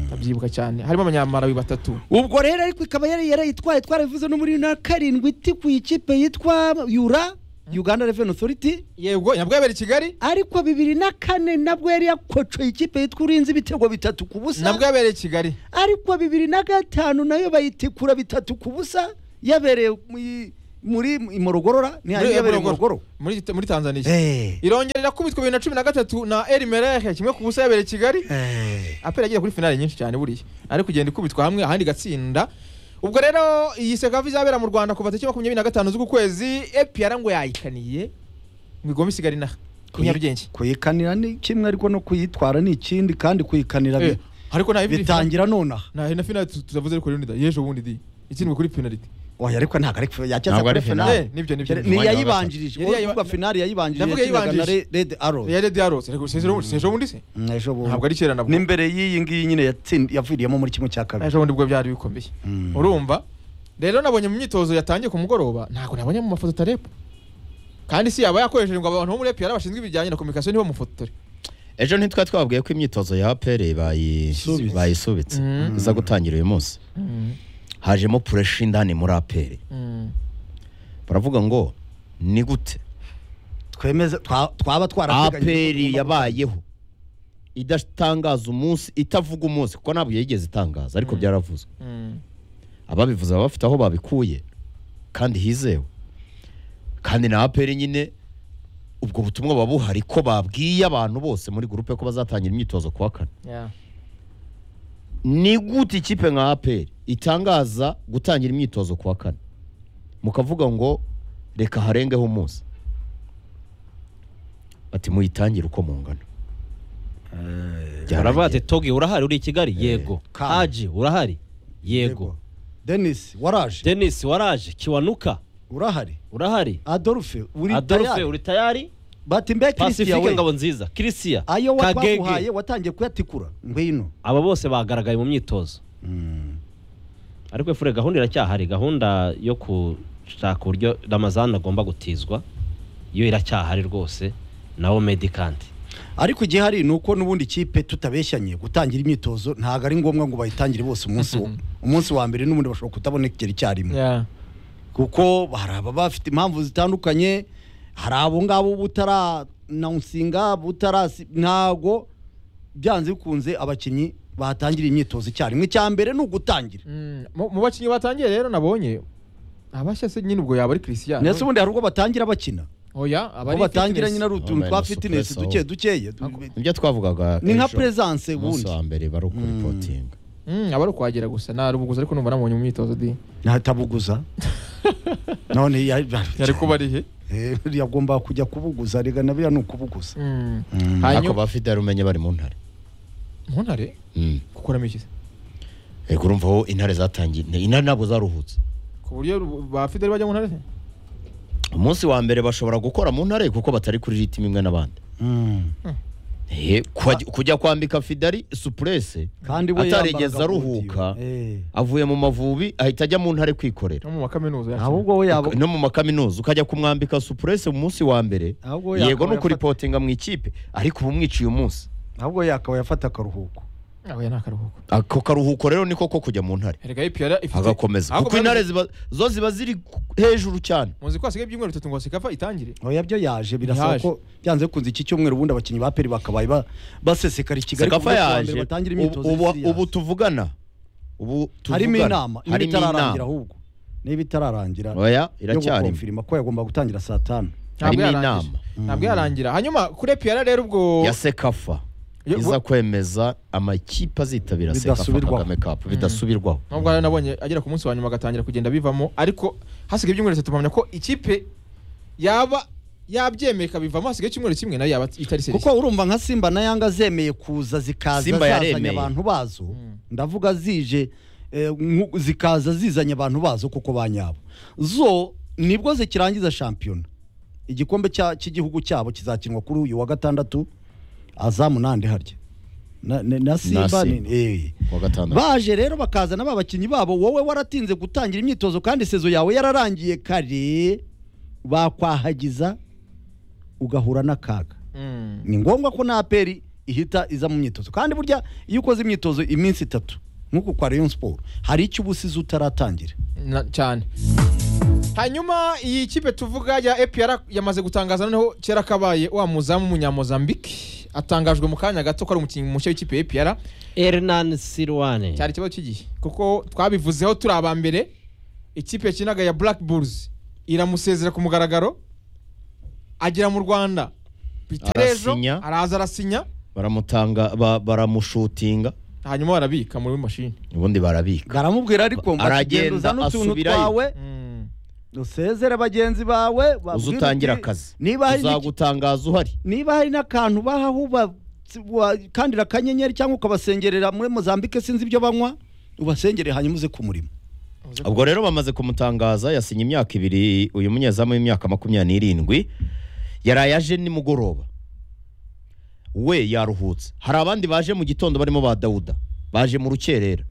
ndabyibuka cyane harimo abanyamarawi batatu ubwo rero ariko ikaba yari yarayitwaye twarabivuze no muri na karindwi itikuye ikipe yitwa yura uganda revenue authority yego nabwo yabereye i Kigali ariko bibiri na kane nabwo yari yakocoye ikipe yitwa urinzi ibitego bitatu ku nabwo busa yabereye i Kigali ariko bibiri na gatanu nayo bayitikura bitatu ku busa yabereye muri- muri imorogorora muri- ni hanyuma muri- yabereye imorogoro muri muri Tanzania Eh. irongera irakubitwa bibiri na cumi na gatatu na El Merreikh kimwe ku busa yabereye i Kigali Eh. apera yagiye kuri finale nyinshi cyane buriya ari kugenda ikubitwa hamwe ahandi igatsinda ubwo rero iyi sekava izabera mu Rwanda kuva tariki makumyabiri na gatanu z'uku kwezi EPR ngo yayikaniye ngo igombe isigare inaha ku Nyarugenge kuyikanira ni kimwe ariko no kuyitwara ni ikindi kandi kuyikanira Eh, bi- ariko nta bitangira nonaha nta na finale tu- tutavuze ariko rero yejo bundi di ikinwe kuri penalty oya ariko ntabwo ariko yacyaza Ntabwo kuri ari finale. finale Eh, nibyo, nibyo, ni nibyo. yayibanjirije Yari yayiba- uvuga finale yayibanjirije Ndavuga yakinaga na yayibanjirije. Re- red arrow ya redi yarose rego sejo bundi sejo bundi se Mm, ejo bundi ntabwo ari kera nabwo n'imbere y'iyi ngiyi nyine yatsin- yaviriyemo muri kimwe cya kabiri ejo bundi bwo byari bikomeye Mm. urumva rero nabonye mu myitozo yatangiye ku mugoroba ntabwo nabonye mu mafoto tarepo kandi si yaba yakoresheje ngo abantu bo muri EPR bashinzwe ibijyanye na communication nibo mufotore ejo ntitwari twabwiye ko imyitozo ya apere bayi- Isubitse. bayisubitse Mm. iza gutangira uyu munsi hajemo puresha indani muri apere baravuga ngo ni gute twemeze twa- twaba twarateganyije aperi yabayeho idatangaza umunsi itavuga umunsi kuko ntabwo yigeze itangaza ariko byaravuzwe ababivuze baba bafite aho babikuye kandi hizewe kandi na aperi nyine ubwo butumwa buba buhari ko babwiye abantu bose muri gurupe ko bazatangira imyitozo kuwa kane ni gute ikipe nka aperi itangaza gutangira imyitozo kuwa kane mukavuga ngo reka harengeho umunsi bati muyitangire uko mungana baravuga bati togi urahari uri i kigali yego Kane. haji urahari yego denis waraje denise waraje kiwanuka urahari urahari adolphe uri adolphe tayari. uri tayari bati mbe christian pacifique we ngabo nziza kirisiya ayo watwaguhaye kagege watangiye kuyatikura ngwino aba bose bagaragaye mu myitozo ariko efure gahunda iracyahari gahunda yo gushaka uburyo ramazani agomba gutizwa yo iracyahari rwose nawo medikanti ariko igihari ni uko n'ubundi ikipe tutabeshyanye gutangira imyitozo ntabwo ari ngombwa ngo bayitangire bose umunsi wo umunsi wa mbere n'ubundi bashobora kutabonekera icyarimwe kuko hari ababa bafite impamvu zitandukanye hari abo ngabo butaranawusinga butarasi ntabwo byanze bikunze abakinnyi bahatangira imyitozo icyarimwe icya mbere ni ugutangira mu bakinnyi batangiye rero nabonye abashya se nyine ubwo yaba ari christian ndetse ubundi hari ubwo batangira bakina oya aba aho ari batangira fitness. nyine ari utuntu Aba twa ari na fitinesi duke suppressor. dukeya nibyo twavugaga ni nka ejo, presence umunsi ubundi wa mbere bari ukuripotinga Mm, aba ari ukwagera gusa nta rubuguzi ariko numva namubonye mu myitozo di ntabuguza none ya- yari kuba ari he Eh, yagomba kujya kubuguza rega na biriya ni ukubuguza Mm. Mm. ariko hanyuma ba fideli umenye bari mu ntare mu ntare Mm. gukuramo iki se Ego urumva aho intare zatangiye intare ntabwo zaruhutse ku buryo ru- ba fideli bajya mu ntare se umunsi wa mbere bashobora gukora mu ntare kuko batari kuri ritime imwe n'abandi Mm. Eh, kwa- kujya kwambika fideli supurese kandi we atarigeze yambaraga aruhuka. godiyo. Eh. avuye mu mavubi ahita ajya mu ntare kwikorera no mu makaminuza yacu ahubwo we yaba no mu makaminuza ukajya kumwambika supurese mu munsi wa mbere ahubwo we yego yakaba ni yafata- ukuripotinga mu ikipe ariko ubu mwiciye umunsi ahubwo yakaba yafata akaruhuko ahuye ni akaruhuko ako karuhuko rero niko ko kujya mu ntare erega ipiyara ifite agakomeza Ahubwo kuko bari- intare ziba- zo ziba ziri ku- hejuru cyane muzi ko hasigaye ibyumweru bitatu ngo sikava itangire oya byo yaje birasaba Yaje. ko byanze bikunze iki cyumweru ubundi abakinnyi ba peri bakabaye ba- basesekara i kigali sekafa kuva ku wa mbere yaje batangire ubu- imyitozo ubu- y'isi yose. ubu tuvugana ubu harimo tuvugana. inama niba harimo itararangira inama ahubwo niba itararangira oya yo iracyari gukonfirima ko yagomba gutangira saa tanu Ntabwo harimo yarangije. inama ntabwo yarangira hanyuma kuri epiyara rero ubwo ya sekafa Yo- iza kwemeza amakipe azitabira sekafa Bidasubirwaho. kagame kapu bidasubirwaho nubwo rero nabonye agera ku munsi wa nyuma agatangira kugenda bivamo ariko hasigaye ibyumweru bitatu mpamya ko ikipe yaba yabyemeye ikabivamo hasigaye icyumweru kimwe nayo yaba itari serivisi kuko urumva nka simba na yanga zemeye kuza zikaza Simba zazanye yaremeye. abantu bazo Mm. ndavuga zije eh, nku- zikaza zizanye abantu bazo kuko ba nyabo zo nibwo zikirangiza shampiyona igikombe cya- cy'igihugu cyabo kizakinwa kuri uyu wa gatandatu azamu nande harya na, na, na simba ni- Simba. eh. kuwa gatandatu baje rero bakazana ba bakinnyi babo wowe waratinze gutangira imyitozo kandi sezo yawe yararangiye kare bakwahagiza ugahura n'akaga Mm. ni ngombwa ko na aperi ihita iza mu myitozo kandi burya iyo ukoze imyitozo iminsi itatu nk'uko kwa Rayon Sport hari icyo uba usize utaratangira Na- cyane hanyuma iyi kipe tuvuga ya epr yamaze gutangaza noneho kera kabaye wa muzamu w'umunyamozambique atangajwe mu kanya gato ko ari umukinnyi mushya w'ikipe ya epr Hernan Silwane cyari ikibazo cy'igihe kuko twabivuzeho turi aba mbere ikipe yakinaga ya black bulls iramusezera ku mugaragaro agera mu rwanda bitarejo Arasinya. araza arasinya baramutanga ba- baramushutinga hanyuma barabika muri mashini ubundi barabika baramubwira ariko ngo Aragenda, "Ati, genda uzane utuntu asubirayo. twawe Mm. usezere bagenzi bawe babwire uza utangira uti, akazi niba hari n'iki- uzagutangaza uhari niba hari n'akantu bahaho uba- wakandira akanyenyeri cyangwa ukabasengerera muri Mozambique sinzi ibyo banywa ubasengere hanyuma uze ku murimo ubwo rero bamaze kumutangaza yasinye imyaka ibiri uyu munyezamu w'imyaka makumyabiri n'irindwi yaraye aje nimugoroba we yaruhutse hari abandi baje mu gitondo barimo ba dawuda baje mu rukerera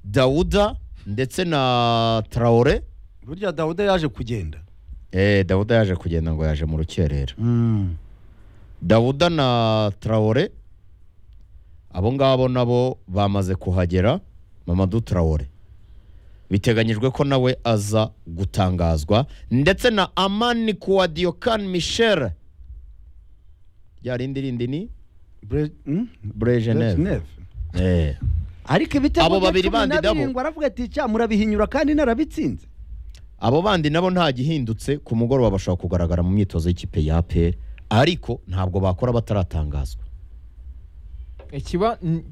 dawuda ndetse na tarawore burya dawuda yaje kugenda eh, dawuda yaje kugenda ngo yaje mu rukerera dawuda na tarawore abo ngabo nabo bamaze kuhagera mamadu tarawore biteganyijwe ko nawe aza gutangazwa ndetse na amani kuwadiyokan michel rya rindi rindi ni Bre- hmm? brejeneve Brezhnev. ariko ibitego Abo bye babiri cumi bandi na nabo. birindwi aravuga ati cya murabihinyura kandi narabitsinze abo bandi nabo nta gihindutse ku mugoroba bashobora kugaragara mu myitozo y'ikipe ya apr ariko ntabwo bakora bataratangazwa ikiba n-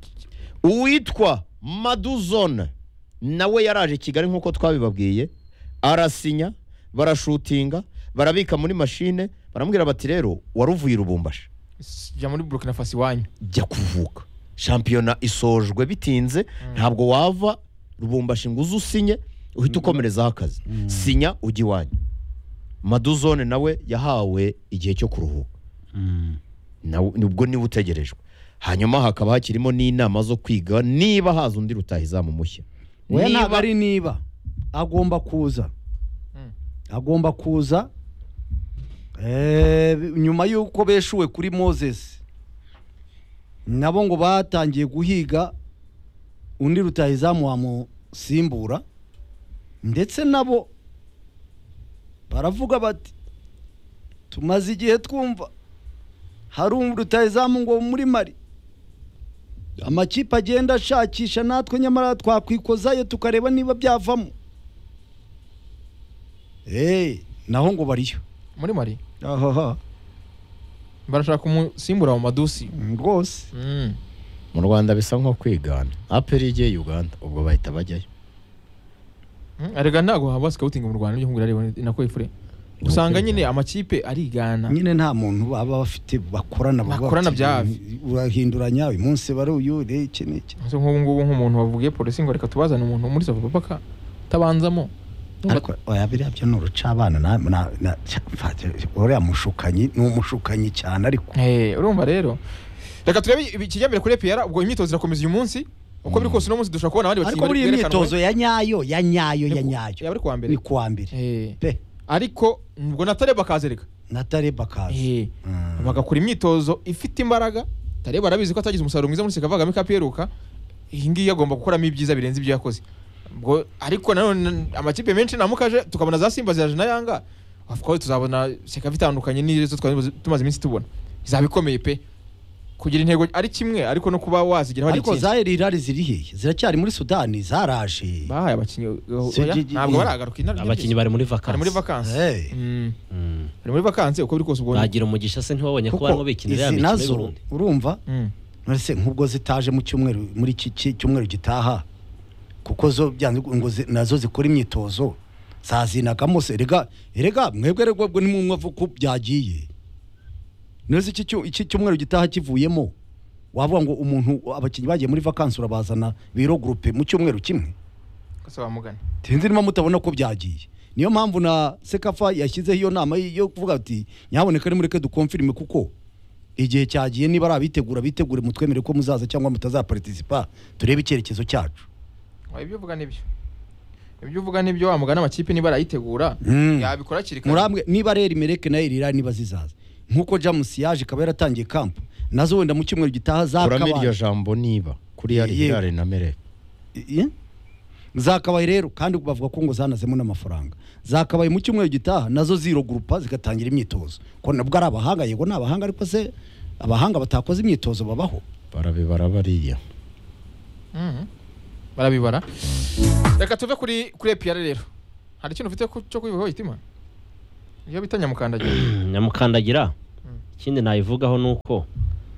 uwitwa maduzone nawe yaraje kigali nk'uko twabibabwiye arasinya barashutinga barabika muri mashine baramubwira bati rero waruvuye i rubumbashi jya muri burkina faso iwanyu jya kuvuka shampiyona isojwe bitinze ntabwo wava rubumbashi ngo uze usinye uhita ukomerezaho akazi sinya ujya iwanyu maduzone nawe yahawe igihe cyo kuruhuka nawe ubwo niba utegerejwe hanyuma hakaba hakirimo n'inama zo kwiga niba haza undi rutahizamu mushya we ntabwo niba ari niba agomba kuza Mm. agomba kuza Eh, nyuma y'uko beshuwe kuri moses nabo ngo batangiye guhiga undi rutahizamu wamusimbura ndetse nabo baravuga bati tumaze igihe twumva hari rutahizamu ngo muri mari amakipe agenda ashakisha natwe nyamara twakwikozayo tukareba niba byavamo Eh, naho ngo bariyo muri mari ahaha barashaka umusimbura mu madusi rwose Mm. mu rwanda bisa nko kwigana aperi igiye uganda ubwo bahita bajyayo Mm, erega ntabwo haba sikawutingi mu rwanda ibyo nkubwira rero ni nako ifure usanga nyine amakipe arigana nyine nta muntu baba bafite bakorana baba Bakorana bafite- bya hafi. urahinduranya uyu munsi bari uyu re, iki n'iki Ese nk'ubu ngubu nk'umuntu wavugiye polisi ngo reka tubazane umuntu muri sava paka tabanzamo ariko oya biriya byo ni urucabana na- na- na- cya- fa- uriya mushukanyi ni umushukanyi cyane ariko Eh, urumva rero reka turebe ibi- ikijyambere kuri epr ubwo imyitozo irakomeza uyu munsi uko biri kose uno munsi dushobora kubona abandi ariko muri iyi bwerekanwe. myitozo ya nyayo ya nyayo ya Ni ku- nyayo yaba ari kuwa mbere ni kuwa mbere Eh, pe ariko ubwo natare bakaza reka na tareba kazi Eh, bagakora imyitozo ifite imbaraga tare barabizi ko atagize umusaruro mwiza muri seka avagamo ikaperuka iyi ngiyi agomba gukoramo ibyiza birenze ibyo yakoze ubwo ariko nanone amakipe menshi namukaje tukabona za simba ziraje na yanga of course tuzabona seka bitandukanye n'izo twari tumaze iminsi tubona izaba ikomeye pe kugira intego ari kimwe ariko no kuba wazigeraho ari ariko ikindi za erirari ziri hehe ziracyari muri sudani zaraje bahaye abakinnyi oya, Sigi- ntabwo baragaruka inara abakinnyi bari muri bari muri vakansi vakansi Eh, Mm, Mm. bari muri vakansi uko biri kose ubwo bagira umugisha se ntibabonye ko barimo bikinira ya izi mikino y'u nazo Burundi. urumva Mm, ese nk'ubwo zitaje mu cyumweru muri iki ki- cyumweru gitaha kuko zo byanze ngo zi- nazo zikora imyitozo zazinagamo se rega rega mwebwe rego bwo nimwe ko byagiye neza iki cyu- iki cyumweru gitaha kivuyemo wavuga ngo umuntu abakinnyi bagiye muri vakansi urabazana biro gurupe mu cyumweru kimwe kose bamugana sinzi niba mutabona ko byagiye niyo mpamvu na sekafa yashyizeho iyo nama yo kuvuga ati nyaboneka nimureke dukomfirime kuko igihe cyagiye niba ari abitegura bitegure mutwemere ko muzaza cyangwa mutazaparitisipa turebe icyerekezo cyacu Oya, ibyo uvuga nibyo ibyo uvuga nibyo wamugana amakipe niba arayitegura Mm. yabikora hakiri kare muramwe niba rero imereke nayo irira niba zizaza nk'uko james yaje ikaba yaratangiye kampu nazo wenda mu cyumweru gitaha kuramo iryo zakabaye jambo niba kuri yari Ye- yego. hirare na merere Ye? zakabaye rero kandi bavuga ko ngo zanazemo n'amafaranga zakabaye mu cyumweru gitaha nazo ziro gurupa zigatangira imyitozo ko nabwo ari abahanga yego ni abahanga ariko se abahanga batakoze imyitozo babaho barabibara bariya Mhm. barabibara reka tuve kuri kuri epr rero hari ikintu ufite ku- cyo kwivugaho itima iyo bita nyamukandagira nyamukandagira Mm. ikindi nayivugaho ni uko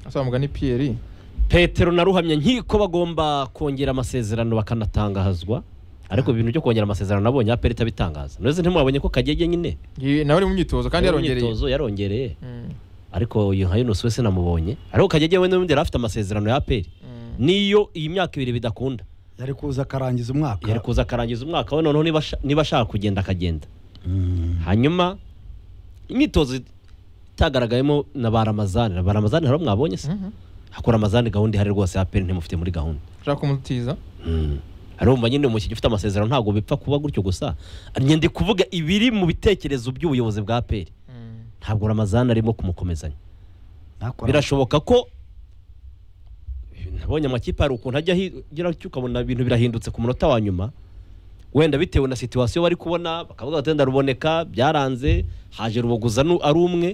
asaba mugana epr petero na ruhamya nkiko bagomba kongera amasezerano bakanatangazwa ariko ibintu byo kongera amasezerano nabonye aperi itabitangaza neza ntimwabonye ko kagege nyine Ye- nawe uri mu myitozo kandi Yari mu yarongereye myitozo yarongereye Mm, ariko uyu nka Yunus we sinamubonye ariko kagege we n'ubundi yari afite amasezerano ya aperi mm. niyo iyi myaka ibiri bidakunda yari kuza akarangiza umwaka yari kuza akarangiza umwaka we noneho niba asha- niba ashaka kugenda akagenda hanyuma imyitozo itagaragayemo na ba ramazani ba ramazani hari uwo mwabonye se Mhm. hakora amazani gahunda ihari rwose ya aperi ntimufite muri gahunda ushaka kumutiza arumva nyine umukinnyi ufite amasezerano ntabwo bipfa kuba gutyo gusa ngende kuvuga ibiri mu bitekerezo by'ubuyobozi bwa aperi Mm. ntabwo ramazani arimo kumukomezanya ntakora birashoboka ko nabonye amakipe hari ukuntu ajya agira gutyo ukabona ibintu birahindutse ku munota wa nyuma wenda bitewe na situwasiyo bari kubona bakavuga bati wenda ruboneka byaranze haje ruboguza nu- ari umwe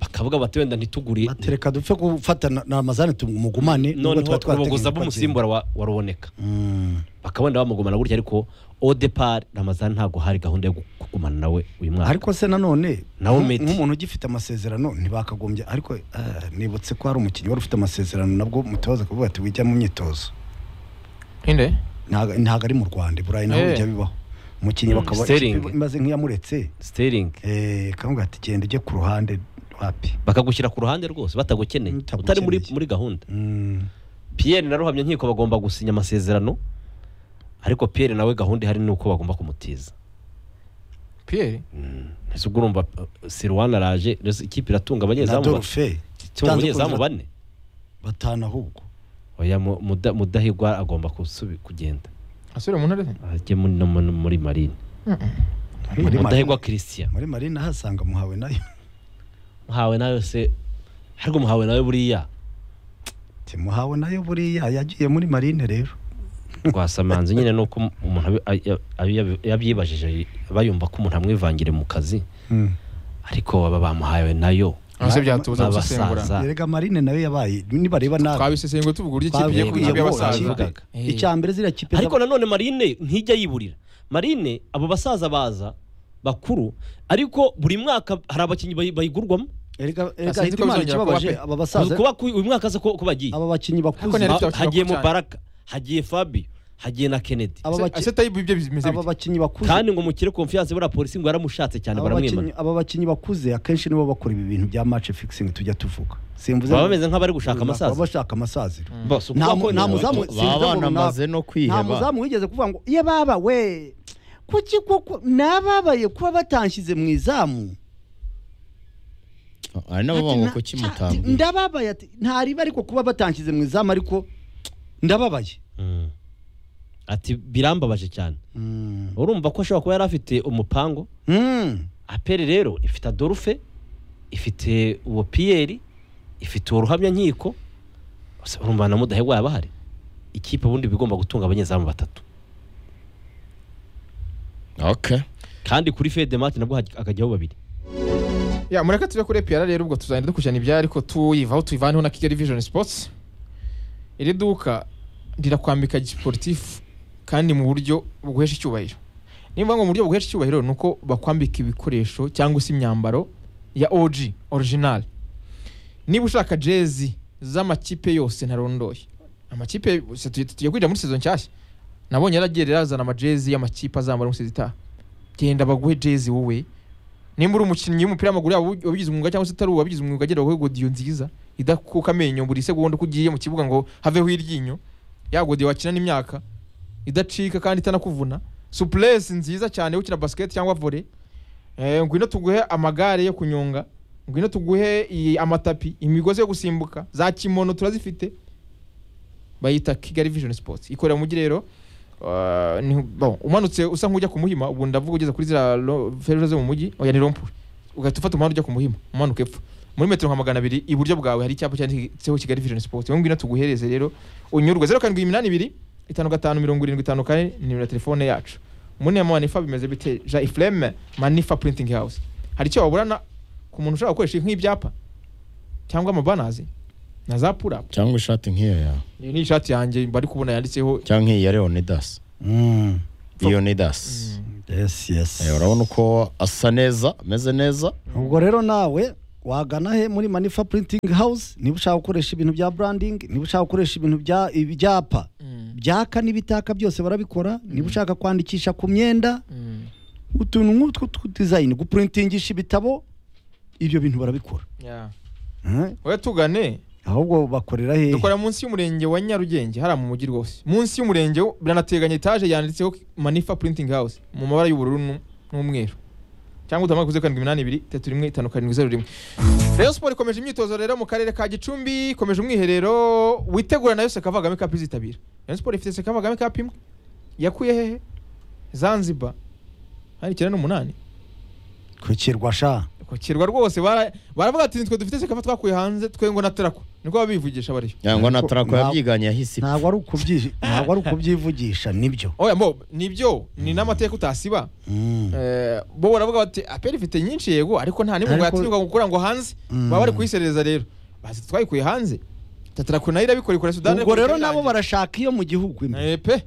bakavuga bati wenda ntitugure batereka dupfe gufata na- na amazani tumugumane nubwo noneho twari twarateganya ruboguza ko b'umusimbura wa wa ruboneka agenda. Mm. bakaba wenda bamugumana gutya ariko odepari ramazani ntabwo hari gahunda yo kugumana nawe uyu mwaka ariko se nanone Naho nk'u- Medi. nk'umuntu ugifite amasezerano ntibakagombye ariko ah, nibutse ko hari umukinnyi wari ufite amasezerano nabwo mutabaza kuvuga ati wijya mu myitozo inde ntago ntago ari mu rwanda i burayi naho Eh. bijya bibaho umukinnyi Mm, bakaba Sterling. ikipe imaze nk'iyamuretse siteringi eh, kamuga ati genda ujye ku ruhande wapi bakagushyira ku ruhande rwose batagukeneye Batagukeneye. utari muri muri gahunda Mm, Pierre na Ruhamya nkiko bagomba gusinya amasezerano ariko Pierre nawe gahunda ihari ni uko bagomba kumutiza pierre ese ubwo urumva uh, Sirwana araje mbese ikipe iratunga na abanyezamu ba- Dorfe Utanze itunga abanyezamu kuza- bane batanu ahubwo oya mu- Muda- mudahigwa agomba kusubi- kugenda asubire mu ntare ze ajye muri no mu- muri marine muri mudahigwa marina Christian muri marina ahasanga muhawe nayo muhawe nawe se ariko muhawe nawe buriya Ati, muhawe nayo buriya yagiye muri marine rero rwasamanze nyine nuko umuntu abi- ay- ay- yabyibajije bayumva ko umuntu amwivangira mu kazi Mm. ariko baba bamuhawe nayo ase byatubuza Babasaza. gusesengura erega marine nawe yabaye nibareba nabi twabisesenguye tuvuga uburyo ikipe igiye Twabibwiye kuba ikipe bo, y'abasaza babivugaga. Eh. icya mbere ziriya kipe ariko nanone marine ntijya yiburira marine abo basaza baza bakuru ariko buri mwaka hari abakinnyi bayi- bayigurwamo erega Sinzi erega ko Hitimana bizongera kuba ikibabaje pe. aba basaza kuba ku- uyu mwaka aza ko ko bagiye aba bakinnyi Ariko bakuze ntiyari- Ha- bifite abakiriya hagiye bakuru mubaraka hagiye fabi hagiye na kennedy aba baki- ese tayibu ibyo bimeze aba bite bakinnyi bakuze kandi ngo mukire konfiyanse buriya polisi ngo yaramushatse cyane aba bakinnyi- baramwimana aba bakinnyi bakuze akenshi nibo bakora ibi bintu bya match fixing tujya tuvuga simvuze baba bameze nk'abari gushaka baba amasazi bashaka amasaziro Bose, uko nta mu- bakora nta ibintu muzamu- bato- sinzi baba ngo banamaze runaka. no nta kwiheba muzamu wigeze kuvuga ngo iyo baba we kuki koko nababaye kuba batanshyize mu izamu hari n'abavuga ngo kuki Ati, mutambwiye ndababaye ati ntariba ariko kuba batanshyize mu izamu ariko ndababaye Mm. ati birambabaje cyane urumva ko ashobora kuba yari afite umupango Mm. aperi rero ifite adorufe ifite uwo piyeri ifite uwo ruhamyankiko Ese urumva na mudahegwa yaba ahari ikipe ubundi iba igomba gutunga abanyezamu batatu okay kandi kuri fede mati nabwo haj- hakajyaho babiri ya mureke tujya kuri epiyara rero ubwo tuzagenda dukurikirana ibyari ariko tuyivaho tuyivaneho na kigali vision sports iri duka rirakwambika gisporutifu kandi mu buryo buguhesha icyubahiro niba ngo mu buryo buguhesha icyubahiro ni uko bakwambika ibikoresho cyangwa se imyambaro ya og original niba ushaka jezi z'amakipe yose ntarondoye amakipe se tugiye- tugiye kwinjira muri sezo nshyashya nabonye yaragiye razana amajezi y'amakipe azambara mu sezo itaha genda baguhe jezi wowe nimba uri umukinnyi w'umupira w'amaguru yaba ubi- wabigize umwuga cyangwa se utari uwabigize umwuga agera wowe godiyo nziza idakuka amenyo buri segonda uko ugiye mu kibuga ngo haveho iryinyo ya godiyo wakina n'imyaka idacika kandi itanakuvuna supuresi nziza cyane ukina basiketi cyangwa vore eh, ngwino tuguhe amagare yo kunyonga ngwino tuguhe iyi- amatapi imigozi yo gusimbuka za kimono turazifite bayita kigali vision sports ikorera mu mujyi rero Uh, ni- bon, umanutse usa nk'ujya ku muhima ubu ndavuga ugeze kuri ziriya ro- feruje zo mu mujyi oya ni rompuri ugahita ufata umuhanda ujya ku muhima umanuka epfo muri metero nka magana abiri iburyo bwawe hari icyapa cyanditseho kigali vision sports wowe ngwino tuguhereze rero unyurwe zeru karindwi iminani ibiri itanu gatanu mirongo irindwi itanu kane ni nimero ya telefone yacu munema wa nifa bimeze bite ja iflame manifa printing house hari icyo waburana ku muntu ushobora gukoresha nk'ibyapa cyangwa amabanazi na za purapu cyangwa ishati nk'iyo yawe iyi ni ishati yanjye bari kubona yanditseho cyangwa nk'iyi ya leonidas Mm. leonidas Yes, yes. Eh, urabona uko asa neza ameze neza ubwo rero nawe wagana he muri manifa printing house niba ushaka gukoresha ibintu bya branding niba ushaka gukoresha ibintu bya ibyapa Mm. byaka n'ibitaka byose barabikora niba ushaka kwandikisha ku myenda Mm. utuntu nk'utwo tw'utudizayini gupurintingisha ibitabo ibyo bintu barabikora Yeah. Eh, oya tugane ahubwo bakorera hehe dukora munsi y'umurenge wa nyarugenge hariya mu mujyi rwose munsi y'umurenge wo- biranateganya etaje yanditseho manifa printing house mu mabara y'ubururu n'u- n'umweru cyangwa utamara kuze karindwi iminani ibiri itatu rimwe itanu karindwi zeru rimwe rayon siporo ikomeje imyitozo rero mu karere ka gicumbi ikomeje umwiherero witegura nayo seka kavagame cup izitabira rayon siporo ifite seka kavagame cup imwe yakuye hehe zanzibar hari icyenda n'umunani kwikirwa sha ku kirwa rwose bara- baravuga ati nitwe dufite seka twakuye hanze twe ngo natarako niko babivugisha bariyo yangwa na Ntabwo- tarako ntabwo- yabyiganye yahise ipfa. ntabwo ari ukubyi- ntabwo ari ukubyivugisha nibyo oya mbo nibyo ni n'amateka utasiba Mm. Eh, bo baravuga bati aperi ifite nyinshi yego ariko nta nimwe ngo Ariko- yatinyuka gukora ngo hanze Mm. baba bari kuyiserereza rero bazi twayikuye hanze tatarako nayo irabikora ikora sudani ubwo rero nabo barashaka iyo mu gihugu imwe pe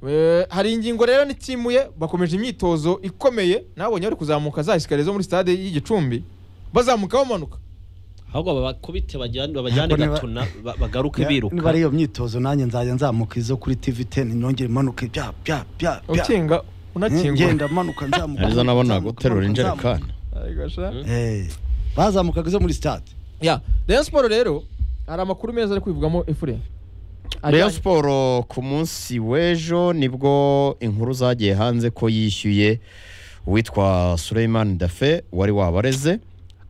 Eh, hari ingingo rero n'itimuye bakomeje imyitozo ikomeye nabonye bari kuzamuka za esikariye zo muri stade y'igicumbi bazamuka bamanuka ahubwo babakubite bajyane babajyane Ariko niba- gatuna ba- bagaruke niba ari biruka iyo myitozo nanjye nzajya nzamuka izo kuri tv 10 nongere imanuka bya bya bya bya. ukinga unakingura ngenda manuka nzamuka arizo nabonaga nzamuka, guterura manuka, injerekani Ariko sha. Mm. Eh, bazamukaga izo muri stade ya rayon siporo rero hari amakuru meza ari kwivugamo efureni Rayon Sport ku munsi w'ejo nibwo inkuru zagiye hanze ko yishyuye uwitwa Suleiman Dafe wari wabareze Ariko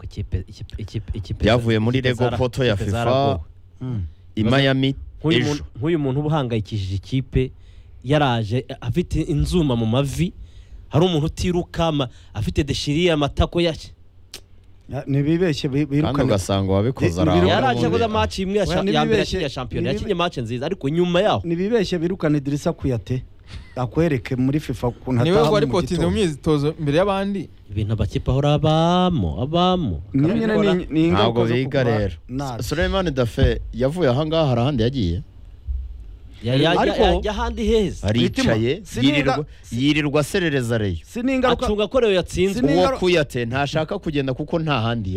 ikipe- ikipe- ikipe- ikipe- Byavuye muri ikipe Lego zara- Poto ya ikipe FIFA. zaragowe. i Miami nk'uyu ejo muntu- nk'uyu muntu uba uhangayikishije ikipe yaraje eh, afite inzuma mu mavi hari umuntu utiruka ama- afite deshiriye amatako yashye Ya, ntibibeshye bi- kandi birukane ugasanga wabikoze Ni- ni araho biro- yaraje akoze n'ubundi amaci imwe ya Oya, sha- niba ya mbere ibeshye- yakinnye shampiyona niba ibe- yakinnye maci nziza ariko nyuma yaho ntibibeshye birukane dirisa kuyate akwereke muri fifa ukuntu niwe wari ataha mu potinze mu gitondo myitozo imbere y'abandi ibintu abakipe ahora abamo abamo Niyo nyine Akabikora. ni- ni ingaruka ntabwo zo biga kuba rero nabi. Suleiman Dafe yavuye ahangaha hari ahandi yagiye Ariko- yajya ahandi heza aricaye Mitima, yirirwa sininga- yirirwa aserereza reyo si n'ingaruka acunga ko rero yatsinze Sini- uwo Siningaruka- kuyate ntashaka kugenda kuko nta handi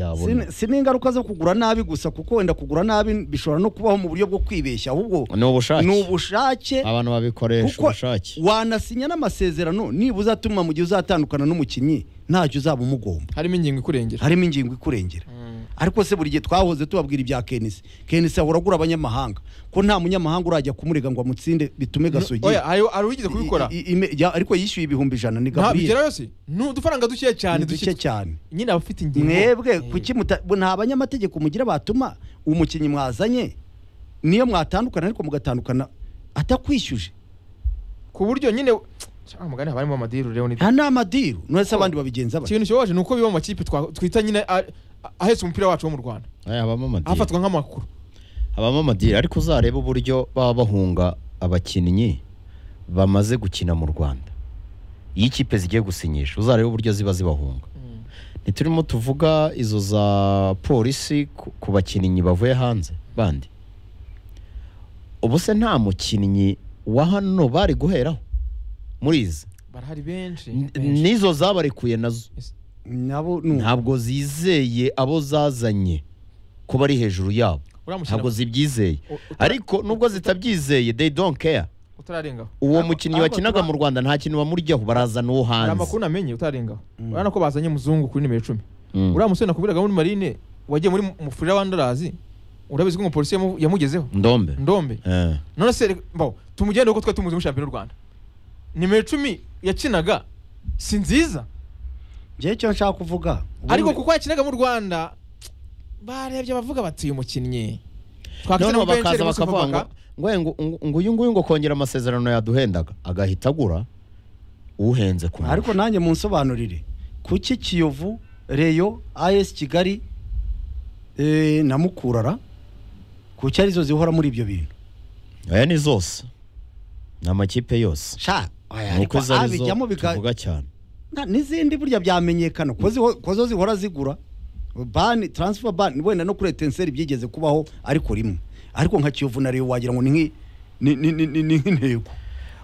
si- yabona si n'ingaruka zo kugura nabi gusa kuko wenda kugura nabi bishobora no kubaho mu buryo bwo kwibeshya ahubwo ni ubushake ni ubushake abantu babikoresha kuko ubushake wanasinya n'amasezerano nibura uzatuma mu gihe uzatandukana n'umukinnyi ntacyo uzaba umugomba harimo ingingo ikurengera harimo ingingo ikurengera ariko se buri gihe twahoze tubabwira ibya kenisi kenisi ahora agura abanyamahanga ko nta munyamahanga urajya kumurega ngo amutsinde bitume gasogi oya hari hari uwigeze kubikora I- i- ime- ya- ariko yishyuye ibihumbi ijana ni nta gaburiyeri bigerayo si ni udufaranga dukeya cyane ni duke dushyitse cyane nyine abafite ingingo mwebwe Eh. kuki muta- bo nta banyamategeko mugira batuma umukinnyi mwazanye niyo mwatandukana ariko mugatandukana atakwishyuje ku buryo nyine cyangwa mugani haba harimo amadiru rero ni nta n'amadiru nonese abandi babigenza bate ikintu kibabaje ni uko biba mu makipe twa- twita nyine a- a- ahetse umupira wacu wo mu rwanda Aya, habamo amadini ahafatwa nk'amakuru habamo amadini ariko uzarebe uburyo baba bahunga abakinnyi bamaze gukina mu rwanda iyo ikipe zigiye gusinyisha uzarebe uburyo ziba zibahunga ntiturimo tuvuga izo za polisi ku- ku bakinnyi bavuye hanze bandi ubu se nta mukinnyi wa hano bari guheraho muri izi barahari benshi N- benshi. nizo zabarekuye nazo nabo ni uko. ntabwo zizeye abo zazanye ko bari hejuru yabo Uriya mukino ntabwo zibyizeye u- uta- ariko nubwo zitabyizeye they don't care utararengaho uwo Ntabwo- mukinnyi ntabwo wakinaga tuba- mu rwanda nta kintu bamuryaho barazana uwo hari hanze amakuru namenye utararengaho Mm. urabona ko bazanye muzungu kuri nimero icumi Mm. uriya musore nakubwiraga muri marine wagiye muri mufurira wa ndarazi urabizi ko umupolisi yamu- yamugezeho ndombe ndombe Eh. none se reka- mbaho tumugende kuko twari tumuzi muri shampiyona y'u rwanda nimero icumi yakinaga si nziza njyewe icyo nshaka kuvuga ariko ubundi- kuko yakinaga mu rwanda barebye bavuga bati uyu mukinnyi twakina noneho na Benchel, bakaza Musa bakavuga ngo Fabaka." ngo uyu ngo- ngo uyu nguyu ngo kongera amasezerano yaduhendaga agahita agura uhenze ku ariko nanjye munsobanurire kuki kiyovu reyo as kigali eh, na mukurara kuki arizo zihora muri ibyo bintu aya ni zose ni amakipe yose sha oya, ni ariko uko izo ari zo abijyamo bika- tuvuga cyane Na- n'izindi burya byamenyekana ko ziho- ko zo zihora zigura bani transfer bani wenda no kuri etenseri byigeze kubaho ariko rimwe ariko nka kiyovu na reyo wagira ngo ni nk'i- ni- ni- ni- ni- ni nk'intego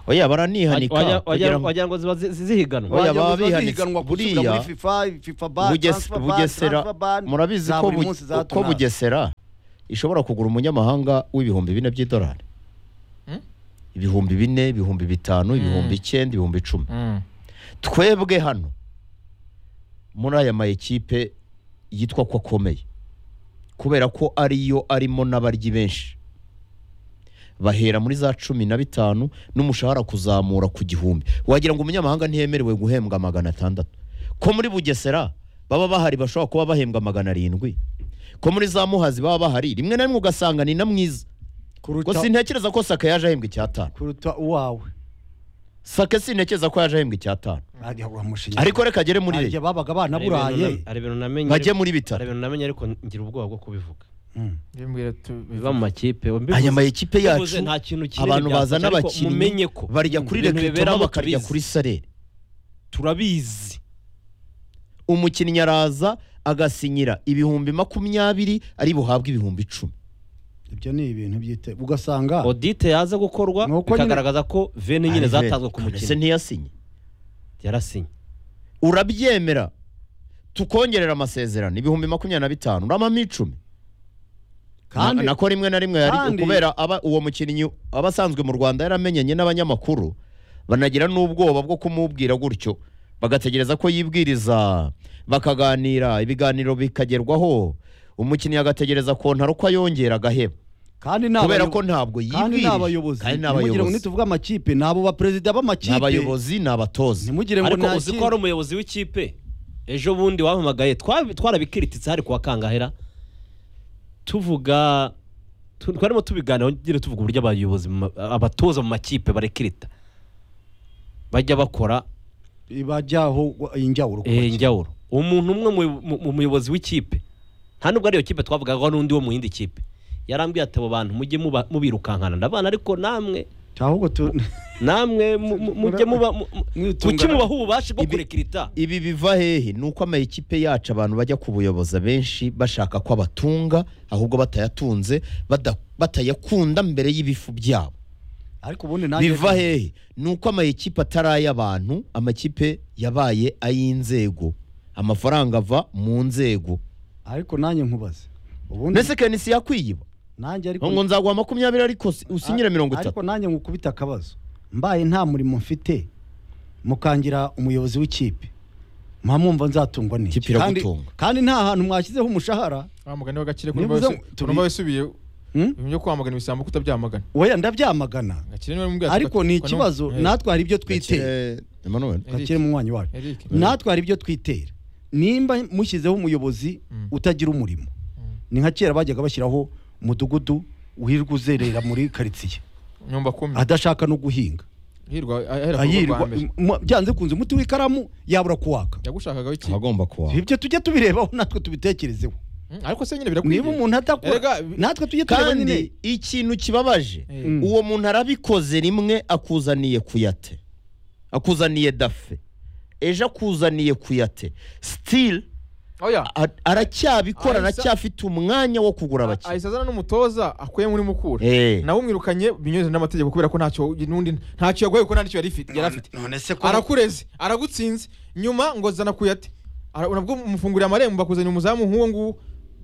oya baranihanika Wagira- kugira wagira ngo- wagira ngo ziba zi- zi- zihiganwa Oya, Wagira ngo baba ziba bihanitse. zihiganwa gusubira Buriya, muri FIFA, FIFA ban, Buges- transfer ban, bugesera transfer ban, murabizi za ko buri Bu- munsi za ko tunaka. bugesera ishobora kugura umunyamahanga w'ibihumbi bine by'idolari Hmm? ibihumbi bine ibihumbi bitanu ibihumbi icyenda ibihumbi icumi Mm. twebwe hano muri aya ma ekipe yitwa ko akomeye kubera ko ariyo arimo n'abaryi benshi bahera muri za cumi na bitanu n'umushahara kuzamura ku gihumbi wagira ngo umunyamahanga ntiyemerewe guhembwa magana atandatu ko muri bugesera baba bahari bashobora kuba bahembwa magana arindwi ko muri za muhazi baba bahari rimwe na rimwe ugasanga ni na mwiza ko kuruta sintekereza ko saka yaje ahembwa icyatanu kuruta uwawe saka sintekereza ko yaje ahembwa icyatanu Hariya uramushinyagurira. ariko reka agere muri Hariya reyo babaga Hari ibintu banaburaye na- hari ibintu namenye bajye muri hari bitaro ibintu namenye ariko ngira ubwoba bwo kubivuga Mm. Bimbwira tu- biva mu makipe mbivuze- aya ma ekipe mbivuze yacu nta kintu kinini abantu byafasha, bazana ariko abakinnyi mumenye ko barya kuri ibintu rekwitoma biberamo bakarya tubizi. kuri sarere turabizi umukinnyi araza agasinyira ibihumbi makumyabiri ari buhabwe ibihumbi icumi ibyo ni ibintu byite ugasanga odite yaza gukorwa Ni uko nyine- bikagaragaza ko vene nyine zatanzwe ku ese mukinnyi ntiyasinye yarasinye urabyemera tukongerera amasezerano ibihumbi makumyabiri na bitanu uramamo icumi kandi nako rimwe na rimwe yari kandi- kubera aba uwo mukinnyi aba asanzwe mu rwanda yaramenyanye n'abanyamakuru banagira n'ubwoba bwo kumubwira gutyo bagategereza ko yibwiriza bakaganira ibiganiro bikagerwaho umukinnyi agategereza kontaro ko ayongera agaheba kandi ni kubera abayobo- ko ntabwo kandi yibwirije ni abayobozi kandi ni ntimugire ngo abayobozi nituvuge amakipe ni abo baperezida ni b'amakipe abayobozi ni abatozi ntimugire ngo ariko nta uzi ko kipe- hari umuyobozi w'ikipe ejo bundi wampamagaye twa- twarabikiritse hari kuwa kangahera tuvuga tu- twarimo tubiganiraho nyine tuvuga uburyo abayobozi mu ma- abatoza mu makipe barekirita bajya bakora bajyaho injyawuro ku eh, bakinnyi. njyawuro umuntu umwe mu- mu- mu muyobozi w'ikipe nta nubwo ariyo kipe twavugaga n'undi wo mu yindi kipe yarambwiye ati abo bantu mujye muba- mubirukankana ndabana ariko namwe ahubwo tu namwe mu- mu- mujye muba mu- mu- mwitungana. kuki mubaha ububasha bwo Ibi- kurekirita ibi biva hehe ni uko amakipe yacu abantu bajya kubuyoboza benshi bashaka ko abatunga ahubwo batayatunze bada- batayakunda mbere y'ibifu byabo ariko ubundi nanjye biva hehe ni uko amakipe atari ay'abantu amakipe yabaye ay'inzego amafaranga ava mu nzego ariko nanjye nkubaze ubundi mbese kenisi yakwiyiba nanjye ariko ngo nzaguha makumyabiri ariko si- usinyire mirongo ariko itatu nanjye ngukubita akabazo mbaye nta murimo mfite mukangira umuyobozi w'ikipe mpa mwumva nzatungwa n'iki Ikipe kandi, iragutunga. kandi nta hantu mwashyizeho umushahara wa mugani w'agaciro Niba uza- turi- kurumva wisubiye hmm? ibintu byo kwamagana ibisambo kutabyamagana weya ndabyamagana Gakire niwe mubwira ati- ariko ni Kwa- ikibazo Eh, natwe hari ibyo twitera Gakire- Emmanuel. Eric. gakire mu mwanya wacu Eric. natwe hari ibyo twitera nimba mushyizeho umuyobozi Mm. utagira umurimo Mm. ni nka kera bajyaga bashyiraho umudugudu wirirwa uzerera muri karitsiye nyumba kumi adashaka no guhinga hirwa ahera ku rugo rwa ayirwa mbere m- byanze kunze umuti w'ikaramu yabura kuwaka yagushakagaho iki abagomba kuwa ibyo tujye tubirebaho natwe tubitekerezeho Mm, ariko se nyine birakwiye niba umuntu Erega, adakora natwe tujye tureba nyine kandi ikintu kibabaje Eh, Mm. uwo muntu arabikoze rimwe akuzaniye kuyate akuzaniye dafe ejo akuzaniye kuyate sitili oya aracyabikora Ahisa- aracyafite umwanya wo kugura abakinnyi ahise azana n'umutoza akuye muri mukura Eh. nawe umwirukanye binyuze n'amategeko kubera ko ntacyo n'undi ntacyo yaguhaye kuko ntacyo yari ifite- yari afite none se arakureze aragutsinze nyuma ngo zana kuyate Ara- nabwo umufungurira amarembo bakuzanira umuzamu nk'uwo nguwo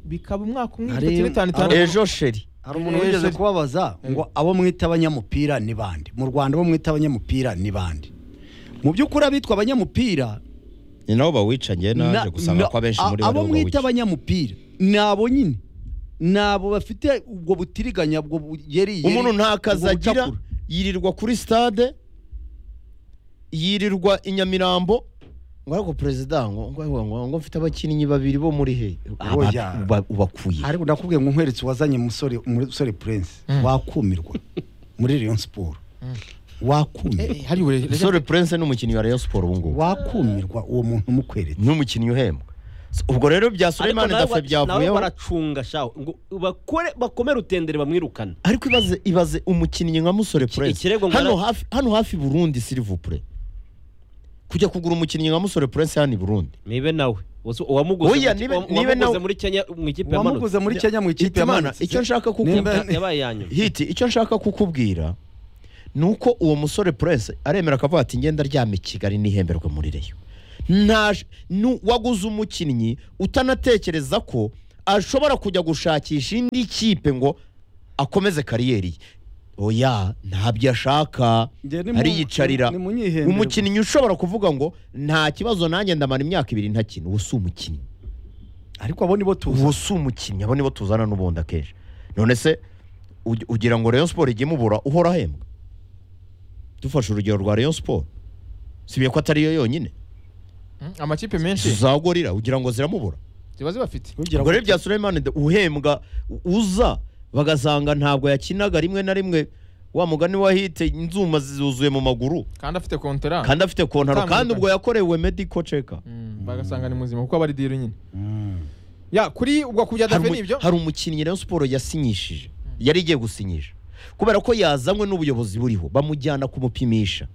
bikaba umwaka umwe Hari- igice cy'itanu itanu ejo sheri hari umuntu wigeze kubabaza ngo abo mwita abanyamupira ni bande mu rwanda abo mwita abanyamupira ni bande mu by'ukuri abitwa abanyamupira ni nabo bawicanyiye na- naje gusanga na- ko abenshi muri a- bo abo aribo mwita bawica abanyamupira ni abo nyine ni abo bafite ubwo butiriganya ubwo bugeri umuntu nta kazi agira yirirwa kuri stade yirirwa i nyamirambo ngo ariko perezida ngo ngo ngo- ngo- ngo mfite abakinnyi babiri bo muri he Oya. Aba- uba- ubakuye ariko ndakubwiye ngo nkweretse uwazanye umusore umusore prince wakumirwa muri Rayon Sport wakumirwa hari uburere sore prince ni umukinnyi wa rayon siporo ubu ngubu wakumirwa uwo muntu mukweretse ni umukinnyi uhembwa So, ubwo rero bya ariko suleimani nawe dafe wa- nawe byavuyeho baracunga shaho ngo bakore bakomere utendere bamwirukane ariko ibaze ibaze umukinnyi nka musore prince ikirego ngo hano ara- hafi hano hafi burundi silivupure kujya kugura umukinnyi nka musore prince hano i burundi nibe nawe Uzi- uwamuguze Oya, mu- nibe- nibe uwamuguze nawe- muri kenya mu ikipe wamuguze yamanutse muri Kenya mu ikipe Hitimana yamanutse icyo nshaka Nimba- kukubwira Ya- yabaye ya nyuma hiti icyo nshaka kukubwira ni uko uwo musore prince aremera akavuga ati ngenda aryame i kigali nihemberwe muri reyo Ntaje- nu- waguze umukinnyi utanatekereza ko ashobora kujya gushakisha indi kipe ngo akomeze kariyeri ye oya ntabyo ashaka Njye nimu- ariyicarira nimunyihembere umukinnyi ushobora kuvuga ngo nta kibazo nanjye ndamara imyaka ibiri ntakina ubu si umukinnyi ariko abo nibo tuzi ubu si umukinnyi abo nibo tuzana n'ubundi akenshi none se ug- ugira ngo rayon siporo ijye imubura uhora ahembwa dufashe urugero rwa rayon siporo sibiye ko atariyo yonyine amakipe menshi zagorira ugira ngo ziramubura ziba zibafite kugira ubwo ngo rero bya Suleiman de- uhembwa u- uza bagasanga ntabwo yakinaga rimwe na rimwe wa mugani wahite inzuma zuzuye mu maguru kandi afite kontera kandi afite kontaro Utamenyekanye. kandi ubwo yakorewe medical check up Mm, bagasanga ni muzima kuko aba ari diri nyine ya kuri ubwo kubya dafe hari, umu- nibyo hari umukinnyi Rayon Sport yasinyishije yari igiye gusinyisha kubera ko yazanywe n'ubuyobozi buriho bamujyana kumupimisha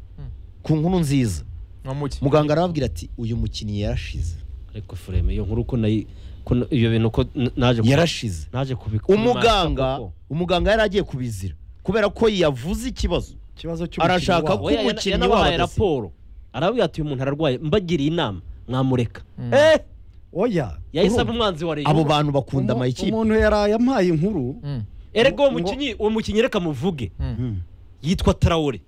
ku nkuru nziza nkamuki muganga arababwira ati uyu mukinnyi yarashize ariko fureme iyo nkuru ko nayi ko n- iyo bintu ko n- naje ku- yarashize naje kubikora umuganga umuganga yari agiye kubizira kubera ko yavuze ikibazo ikibazo cy'umukino arashaka wabo. ko- Oya, yana- umukinnyi yanabahaye wabo adasinya. raporo arababwira ati uyu muntu ararwaye mbagiriye inama mwamureka Mm. eh oya yahise Urumva? aba umwanzi wa abo reyo bantu bakunda umu- amayikipe umuntu yaraye ampaye inkuru Mm, erega uwo ngo- mukinnyi uwo mukinnyi reka muvuge mm. yitwa tarawore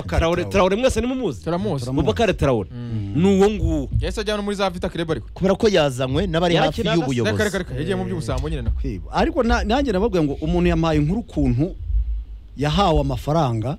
tarawore tarawore mwese nimumuzi turamuzi Turamuzi. bubakare tarawore ni uwo nguwo yahise ajyana no muri za vita kireba ariko kubera ko yazanywe n'abari hafi Yarakinaga, reka reka y'ubuyobozi reka yagiye mu by'ubusambo nyine na kwiba ariko na- nanjye nababwiye ngo umuntu yampaye inkuru ukuntu yahawe amafaranga